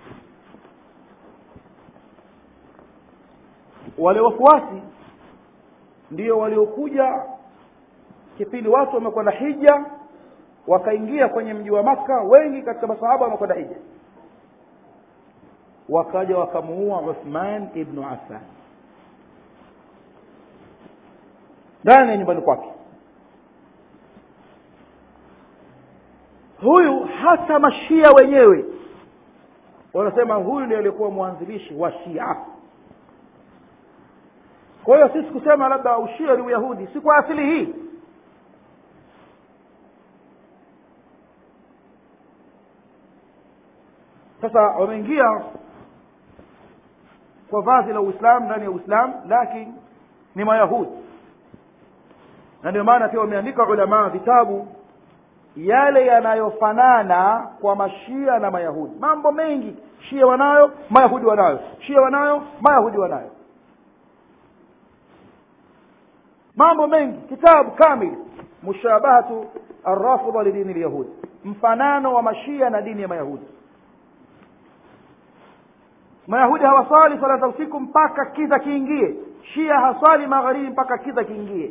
wale wafuasi ndio waliokuja kipindi watu wamekwenda hija wakaingia kwenye mji wa makka wengi katika masahaba wamekwenda hija wakaja wakamuua uthman ibnu affan ndani ya nyumbani kwake huyu hata mashia wenyewe wanasema huyu ndiye aliyekuwa mwanzilishi wa shia kwa hiyo sisi kusema labda ushia ni uyahudi si kwa asili hii sasa wameingia kwa vazi la uislamu ndani ya uislamu lakini ni mayahudi na ndio maana pia wameandika ulamaa vitabu yale yanayofanana kwa mashia na mayahudi mambo mengi shia wanayo mayahudi wanayo shia wanayo mayahudi wanayo mambo mengi kitabu kamili mushabahatu arrafidha lidini lyahudi mfanano wa mashia na dini ya mayahudi mayahudi hawaswali swala za usiku mpaka kiza kiingie shia haswali magharibi mpaka kiza kiingie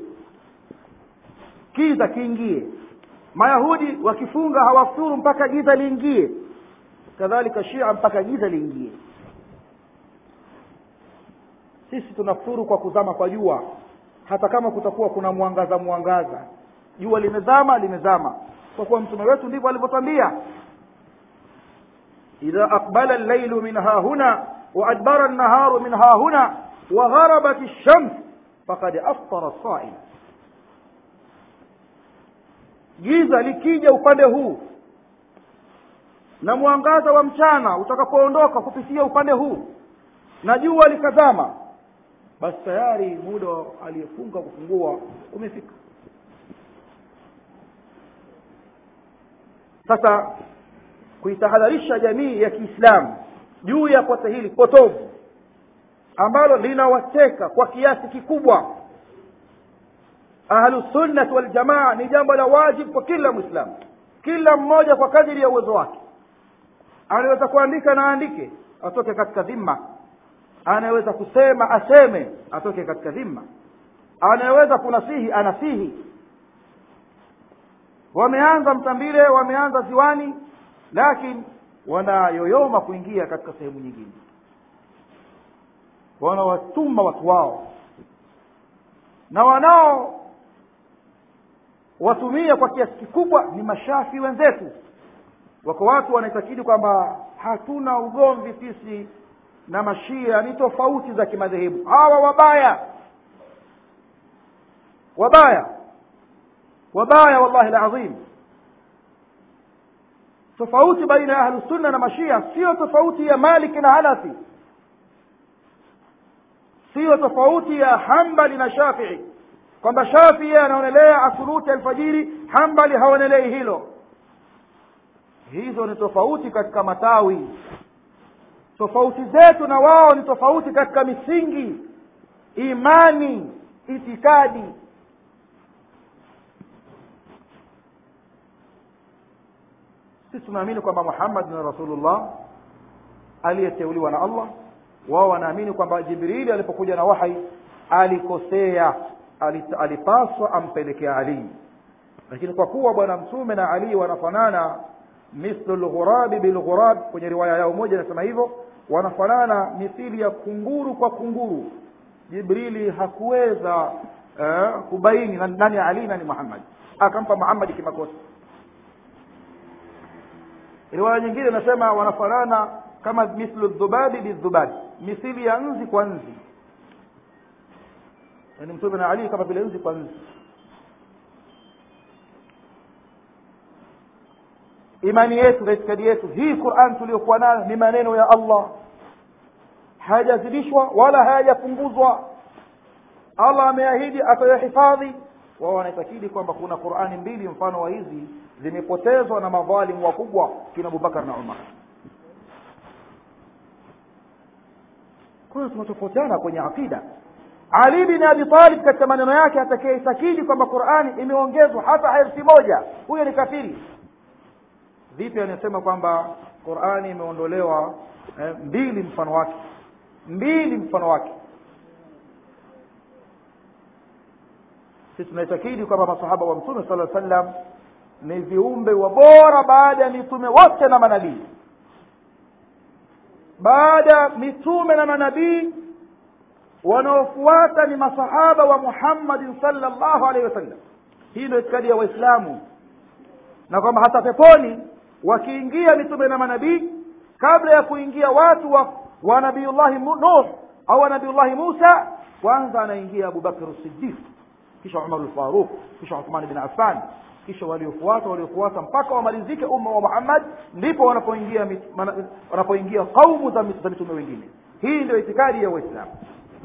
kiza kiingie mayahudi wakifunga hawafuturu mpaka giza liingie kadhalika shia mpaka giza liingie sisi tunafuturu kwa kuzama kwa jua hata kama kutakuwa kuna mwangaza mwangaza jua limezama limezama kwa kuwa mtume wetu ndivyo alivyotwambia idha aqbala allailu min hahuna waadbara annaharu min hahuna wagharabat lshams fakad aftara saim giza likija upande huu na mwangaza wa mchana utakapoondoka kupitia upande huu na jua likazama basi tayari muda aliyefunga kufungua umefika sasa kuitahadharisha jamii ya kiislamu juu ya kosa hili potovu ambalo linawateka kwa kiasi kikubwa ahlusunnati waljamaa ni jambo la wajibu kwa kila mwislamu kila mmoja kwa kadiri ya uwezo wake anaweza kuandika na aandike atoke katika dhimma anayeweza kusema aseme atoke katika dhimma anayeweza kunasihi anasihi wameanza mtambile wameanza ziwani lakini wanayoyoma kuingia katika sehemu nyingine wanawatuma watu wao na wanao watumia kwa kiasi kikubwa ni mashafi wenzetu wako watu wanaitakidi kwamba hatuna ugomvi sisi na mashia ni tofauti za kimadhehebu hawa wabaya wabaya wabaya wallahi alazim tofauti baina ya ahlusunna na mashia sio tofauti ya maliki na hanafi sio tofauti ya hambali na shafii kwamba shafii anaonelea asuruti alfajiri hambali haonelei hilo hizo ni tofauti katika matawi tofauti zetu na wao ni tofauti katika misingi imani itikadi sisi tunaamini kwamba muhammad ni rasulullah aliyeteuliwa na allah wao wanaamini kwamba jibrili alipokuja na wahai alikosea alipaswa ampelekea ali lakini kwa kuwa bwana mtume na ali wanafanana mithlu lghurabi bilghurab kwenye riwaya yao moja inasema hivyo wanafanana mithili ya kunguru kwa kunguru jibrili hakuweza eh, kubaini nani ali nani muhammad akampa muhammadi kimakosa riwaya nyingine inasema wanafanana kama mithlu dhubabi bidhubabi mithili ya nzi kwa nzi yani mtume na ali kama vile nzi kwa nzi imani yetu na itikadi yetu hii quran tuliyokuwa nayo ni maneno ya allah hayajazidishwa wala hayajapunguzwa allah ameahidi atayahifadhi wao wanaitakidi kwamba kuna qurani mbili mfano wa hizi zimepotezwa na madhalimu wakubwa kina abubakar na umar kwa hiyo tunatofautiana kwenye aqida ali bin abi talib katika maneno yake atakayeitakidi kwamba qurani imeongezwa hata herufi moja huyo ni kafiri vipi anasema kwamba qurani imeondolewa eh, mbili mfano wake mbili mfano wake sisi tunaitakidi kwamba masahaba wa mtume sala sallam ni viumbe wa bora baada ya mitume wote na manabii baada mitume na manabii wanaofuata ni masahaba wa muhammadin salllahu alaihi wasallam hii ndio itikadi ya waislamu na kwamba hata peponi wakiingia mitume na manabii kabla ya kuingia watu wa, wa nabiullahi nuh au wa nabiullahi musa kwanza anaingia abubakr sidiq kisha umar lfaruq kisha uthman bin affan kisha waliofuata waliofuata mpaka wamalizike umma wa muhammad ndipo wanapoingia wanapoingia qaumu za mitume wengine hii ndio itikadi ya waislamu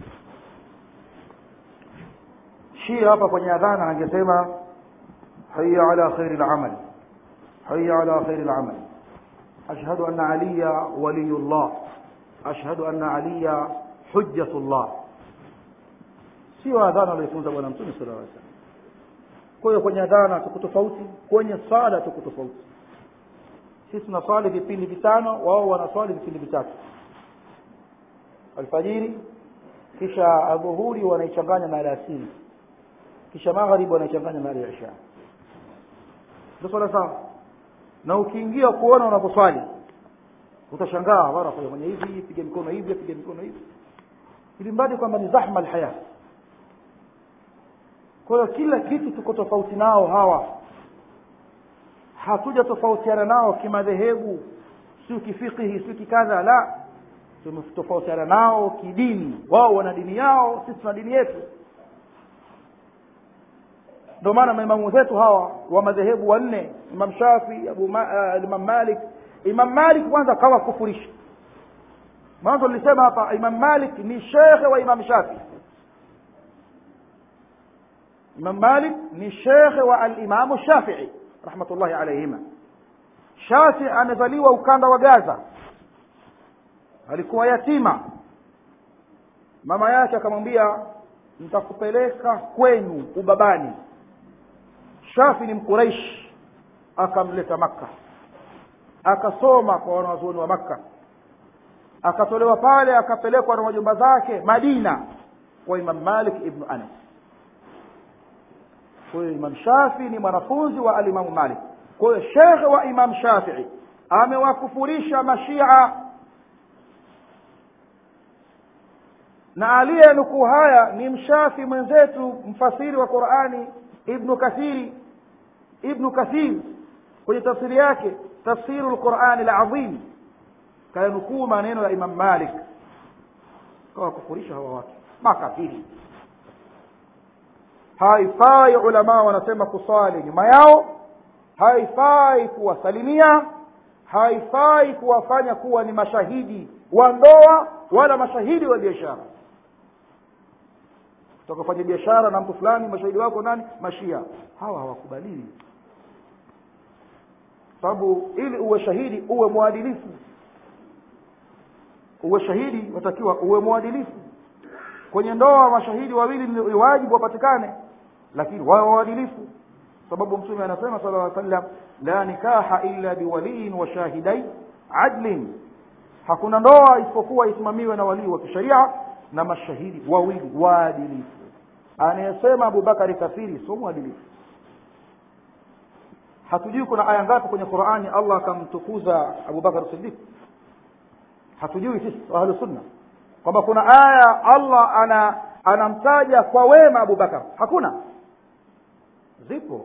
shia hapa kwenye adhana angesema haya ala khairi lamal haya ala khairi lamal ashhadu anna aliya waliyu llah ashhadu anna aliya hujjatu llah sio adhana aliyofunza bwana mtume sala llaw salam kwa hiyo kwenye adhana tuko tofauti kwenye swala tuko tofauti sisi tunaswali vipindi vitano wao wanaswali vipindi vitatu alfajiri kisha adhuhuri wanaichanganya na alasiri kisha magharibi wanaichanganya na alisha ndio swala sawa na ukiingia kuona unaposwali utashangaa mara fanya hivi piga mikono hivi piga mikono hivi ili mradi kwamba ni zahma alhaya kwa hiyo kila kitu tuko tofauti nao hawa hatuja tofautiana nao kimadhehebu sio kifikihi sio kikadha la tumetofautiana nao kidini wao wana dini yao sisi tuna dini yetu ndio maana maimamu zetu hawa wa madhehebu wanne imam shafi abu ma, uh, imam malik imam malik kwanza kawa kufurisha mwanzo nilisema hapa imam malik ni shekhe wa imam shafi imam malik ni shekhe wa alimamu shafii rahmatullahi alaihima shafi amezaliwa ukanda wa gaza alikuwa yatima mama yake akamwambia nitakupeleka kwenu ubabani shafi ni mkuraishi akamleta makka akasoma kwa wanawazuoni wa makka akatolewa pale akapelekwa na majumba zake madina kwa imam malik ibnu anas kwa hiyo imam shafii ni mwanafunzi wa alimamu malik kwa hiyo shekhe wa imam shafii amewakufurisha mashia na aliyenukuu haya ni mshafi mwenzetu mfasiri wa qurani ibnu kathiri ibnu kathir kwenye tafsiri yake tafsiru lqurani lazim kayanukuu maneno ya imam malik kawakufurisha hawa watu makafiri haifai ulamaa wanasema kuswali nyuma yao haifai kuwasalimia haifai kuwafanya kuwa ni mashahidi wa ndoa wala mashahidi wa biashara utakafanya biashara na mtu fulani mashahidi wako nani mashia hawa hawakubaliwi sababu ili uwe shahidi uwe mwadilifu uwe shahidi watakiwa uwe mwadilifu kwenye ndoa mashahidi wawili ni wajibu wapatikane lakini wawe waadilifu sababu mtume anasema sala llaw sallam la nikaha illa biwaliin wa shahidai adlin hakuna ndoa isipokuwa isimamiwe na walii wa kisheria na mashahidi wawili waadilifu anayesema abubakari kafiri sio mwadilifu hatujui kuna aya ngapi kwenye qurani allah akamtukuza abubakar sidiq hatujui sisi ahlu sunna kwamba kuna aya allah ana anamtaja kwa wema abubakar hakuna zipo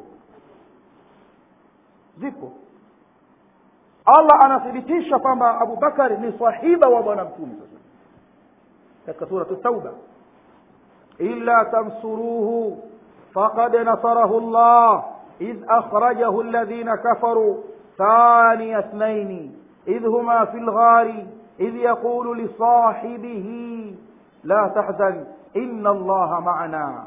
zipo allah anathibitisha kwamba abubakari ni sahiba wa bwana mtume sasa katika suratu tauba illa tansuruhu faqad nasarahu llah إذ أخرجه الذين كفروا ثاني اثنين إذ هما في الغار إذ يقول لصاحبه لا تحزن إن الله معنا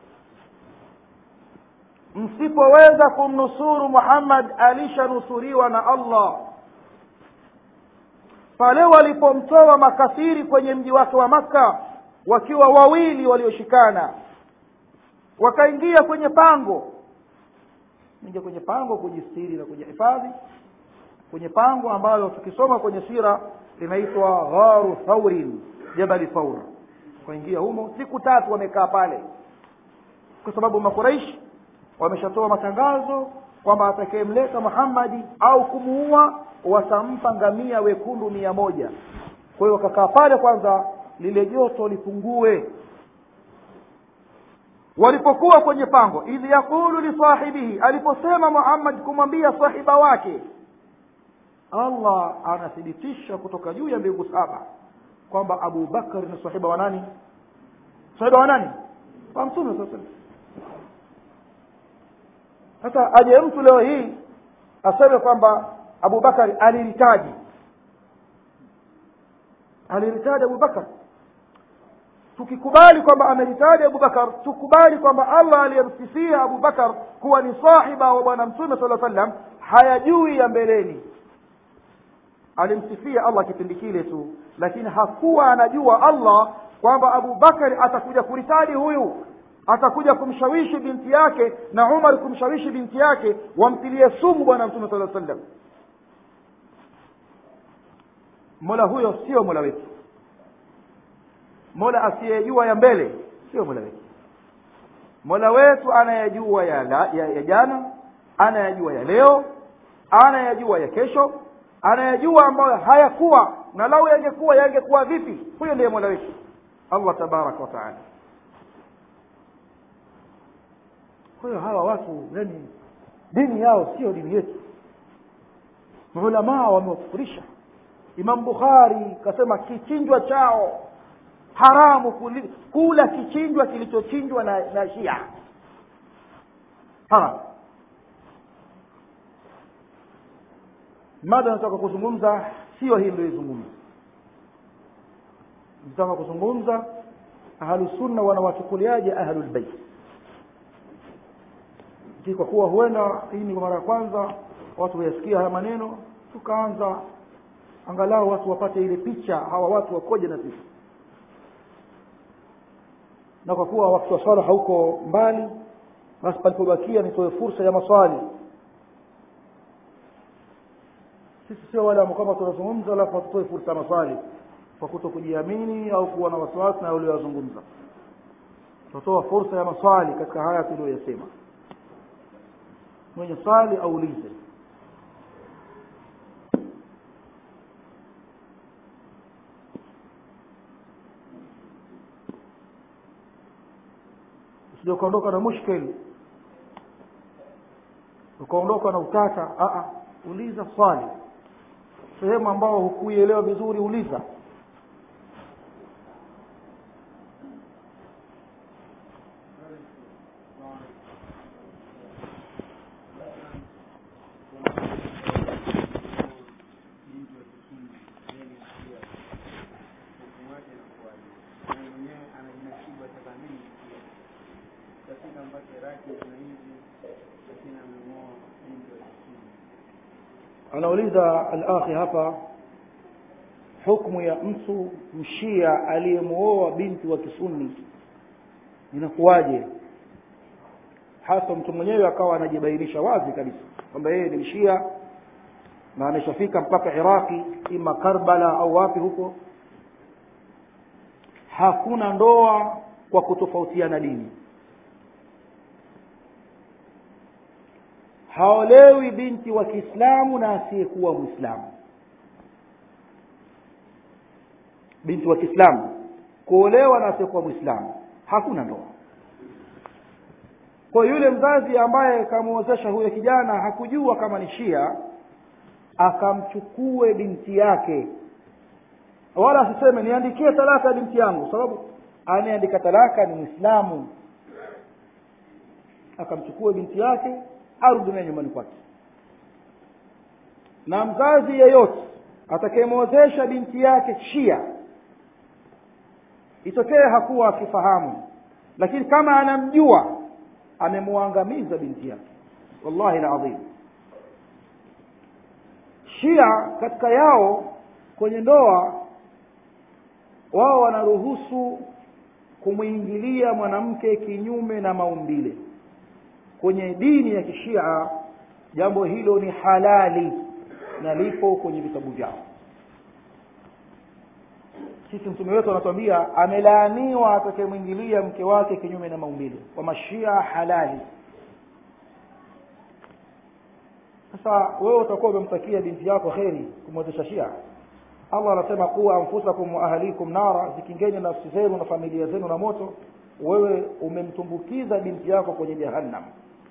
msipoweza kumnusuru muhammad alishanusuriwa na allah pale walipomtoa makafiri kwenye mji wake wa makka wakiwa wawili walioshikana wakaingia kwenye pango ingia kwenye pango kujistiri na kujihifadhi kwenye pango ambalo tukisoma kwenye sira linaitwa gharu thaurin jabali thaur waingia humo siku tatu wamekaa pale kwa sababu makuraishi wameshatoa matangazo kwamba atakayemleta muhammadi au kumuua watampa ngamia wekundu mia moja kwa hiyo wakakaa pale kwanza lile joto lipungue walipokuwa kwenye pango idh yaqulu lisahibihi aliposema muhammad kumwambia sahiba wake allah anathibitisha kutoka juu ya mbingu saba kwamba abu bakar ni sahiba wa nani sahiba wa nani wa mtume saa salam sasa aje mtu leo hii aseme kwamba abubakari alilitaji alilitaji abubakar tukikubali kwamba ameritaja abubakar tukubali kwamba allah aliyemsifia abubakar kuwa ni sahiba wa bwana mtume sala sallam hayajui ya mbeleni alimsifia allah kipindi kile tu lakini hakuwa anajua allah kwamba abubakari atakuja kuritadi huyu atakuja kumshawishi binti yake na umar kumshawishi binti yake wamtilie sumu bwana mtume sala sallam mola huyo sio mola wetu mola asiyejua ya mbele sio mola wetu mola wetu anayejua ya, la, ya, ya jana anayajua ya leo anayajua ya kesho anayajua ambayo hayakuwa na lau yangekuwa yangekuwa vipi huyo ndiye mola wetu allah tabaraka wataala kwa hiyo hawa watu yani dini yao sio dini yetu maulamaa wamewakufurisha imam bukhari kasema kichinjwa chao haramu kuli, kula kichinjwa kilichochinjwa na, na shia haram mada nataka kuzungumza sio hii niliyoizungumza nataka kuzungumza ahlusunna wanawachukuliaje ahlulbeit kwa kuwa huenda hii ni mara ya kwanza watu wayasikia haya maneno tukaanza angalau watu wapate ile picha hawa watu wakoje na sisi na kwa kuwa wakati wa swala hauko mbali basi palipobakia nitoe fursa ya maswali sisi sio wale ambao kwamba tunazungumza alafu hatutoe fursa ya maswali kwa kuto kujiamini au kuwa na wasiwasi na ulioyazungumza tutatoa fursa ya maswali katika haya tuliyoyasema mwenye swali aulize usije ukaondoka na mushkil ukaondoka na utata a uliza swali sehemu ambao hukuielewa vizuri uliza anauliza al-akhi hapa hukumu ya mtu mshia aliyemuoa binti wa kisuni inakuwaje hasa mtu mwenyewe akawa anajibainisha wazi kabisa kwamba yeye ni mshia na ameshafika mpaka iraqi ima karbala au wapi huko hakuna ndoa kwa kutofautiana dini haolewi binti wa kiislamu na asiyekuwa mwislamu binti wa kiislamu kuolewa na asiyekuwa mwislamu hakuna ndoa kwa yule mzazi ambaye kamwozesha huyo kijana hakujua kama ni shia akamchukue binti yake wala asiseme niandikie talaka ya binti yangu sababu anayeandika talaka ni mwislamu akamchukue binti yake arudi naye nyumbani kwake na mzazi yeyote atakayemwozesha binti yake shia itokee hakuwa akifahamu lakini kama anamjua amemwangamiza binti yake wallahi ladhim shia katika yao kwenye ndoa wao wanaruhusu kumwingilia mwanamke kinyume na maumbile kwenye dini ya kishia jambo hilo ni halali na lipo kwenye vitabu vyao sisi mtume wetu anatuambia amelaaniwa atakayemwingilia mke wake kinyume na maumbile kwa mashia halali sasa wewe utakuwa umemtakia binti yako kheri kumwezesha shia allah anasema kuwa anfusakum wa ahlikum nara zikingeni nafsi zenu na familia zenu na moto wewe umemtumbukiza binti yako kwenye jahannam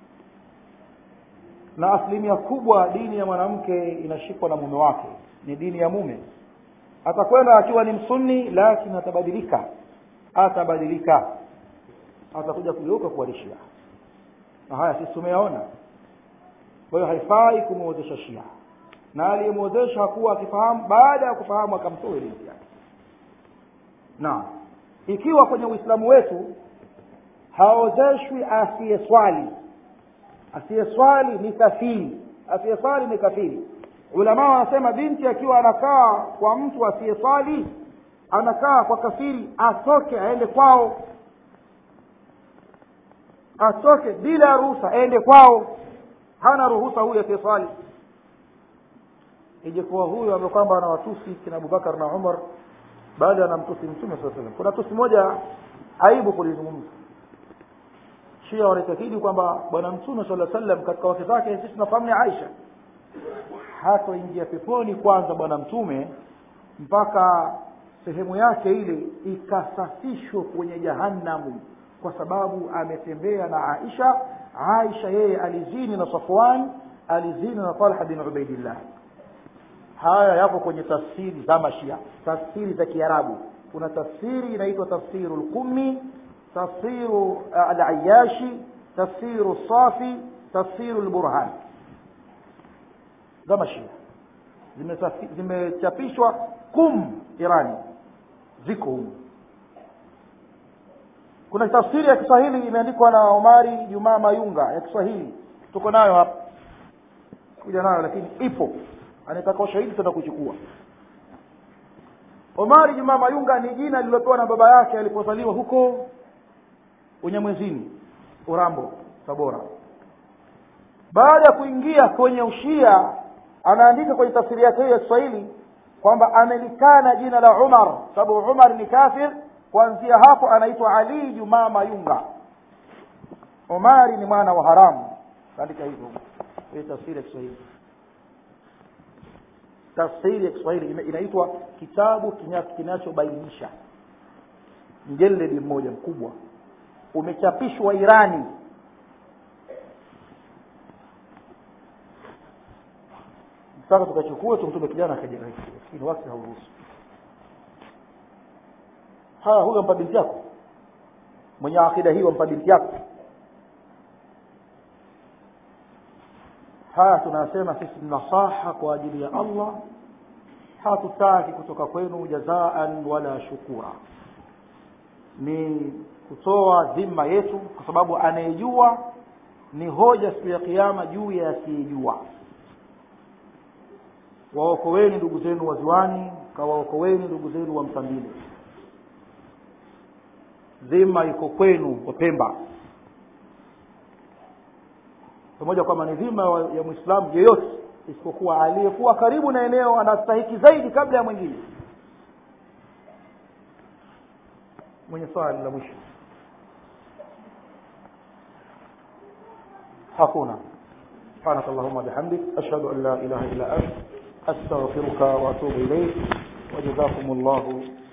na asilimia kubwa dini ya mwanamke inashikwa na mume wake ni dini ya mume atakwenda akiwa ni msunni lakini atabadilika atabadilika atakuja kugeuka kuwa shia na haya sisi tumeyaona kwa hiyo haifai kumwozesha shia na aliyemwozesha hakuwa akifahamu baada ya kufahamu akamtoe binti yake na ikiwa kwenye uislamu wetu haozeshwi asiyeswali asiyeswali ni kafiri asiyeswali ni kafiri ulama wanasema binti akiwa anakaa kwa mtu asiyeswali anakaa kwa kafiri atoke aende kwao atoke bila ruhusa aende kwao hana ruhusa huyu asiyeswali ijekuwa huyu ambaye kwamba anawatusi kina abubakar na umar bali anamtusi mtume saa salam kuna tusi moja aibu kulizungumza shia wanaitakidi kwamba bwana mtume sala sallam katika wake zake sisi tunafahamu ni aisha hatoingia peponi kwanza bwana mtume mpaka sehemu yake ile ikasafishwe kwenye jahannamu kwa sababu ametembea na aisha aisha yeye alizini na safwan alizini na talha bin ubaidillah haya yako kwenye tafsiri za mashia tafsiri za kiarabu kuna tafsiri inaitwa tafsiru lqumi tafsiru alayashi tafsiru safi tafsiru lburhan za mashia zimechapishwa kum irani ziko humu kuna tafsiri ya kiswahili imeandikwa na omari jumaa mayunga ya kiswahili tuko nayo hapa kuja nayo lakini ipo anataka ushahidi tenda kuchukua omari jumaa mayunga ni jina lililopewa na baba yake alipozaliwa huko unyamwezini urambo tabora baada ya kuingia kwenye ushia anaandika kwenye tafsiri yake hiyo ya kiswahili kwamba amelikana jina la umar sababu umar ni kafir kuanzia hapo anaitwa ali jumaa mayunga omari ni mwana wa haramu kaandika hivyo kwenye tafsiri ya Kiswahili tafsiri ya Kiswahili ina- inaitwa kitabu kinya- kinachobainisha mjeledi mmoja mkubwa umechapishwa Irani mpaka tukachukua tumtume kijana akaja lakini wakati hauruhusu haya huyo mpa binti yako mwenye akida hii wampa binti yako haya tunasema sisi ni nasaha kwa ajili ya Allah hatutaki kutoka kwenu jazaan wala shukura ni kutoa dhima yetu kwa sababu anayejua ni hoja siku ya kiyama juu ya asiyejua waokoweni ndugu zenu waziwani kawaokoweni ndugu zenu wa msambili dhima iko kwenu wapemba pamoja kwamba ni dhima wa- ya mwislamu yeyote isipokuwa aliyekuwa karibu na eneo anastahiki zaidi kabla ya mwingine mwenye swali la mwisho hakuna سبحانك اللهم وبحمدك أشهد أن لا إله إلا أنت أستغفرك وأتوب إليك وجزاكم الله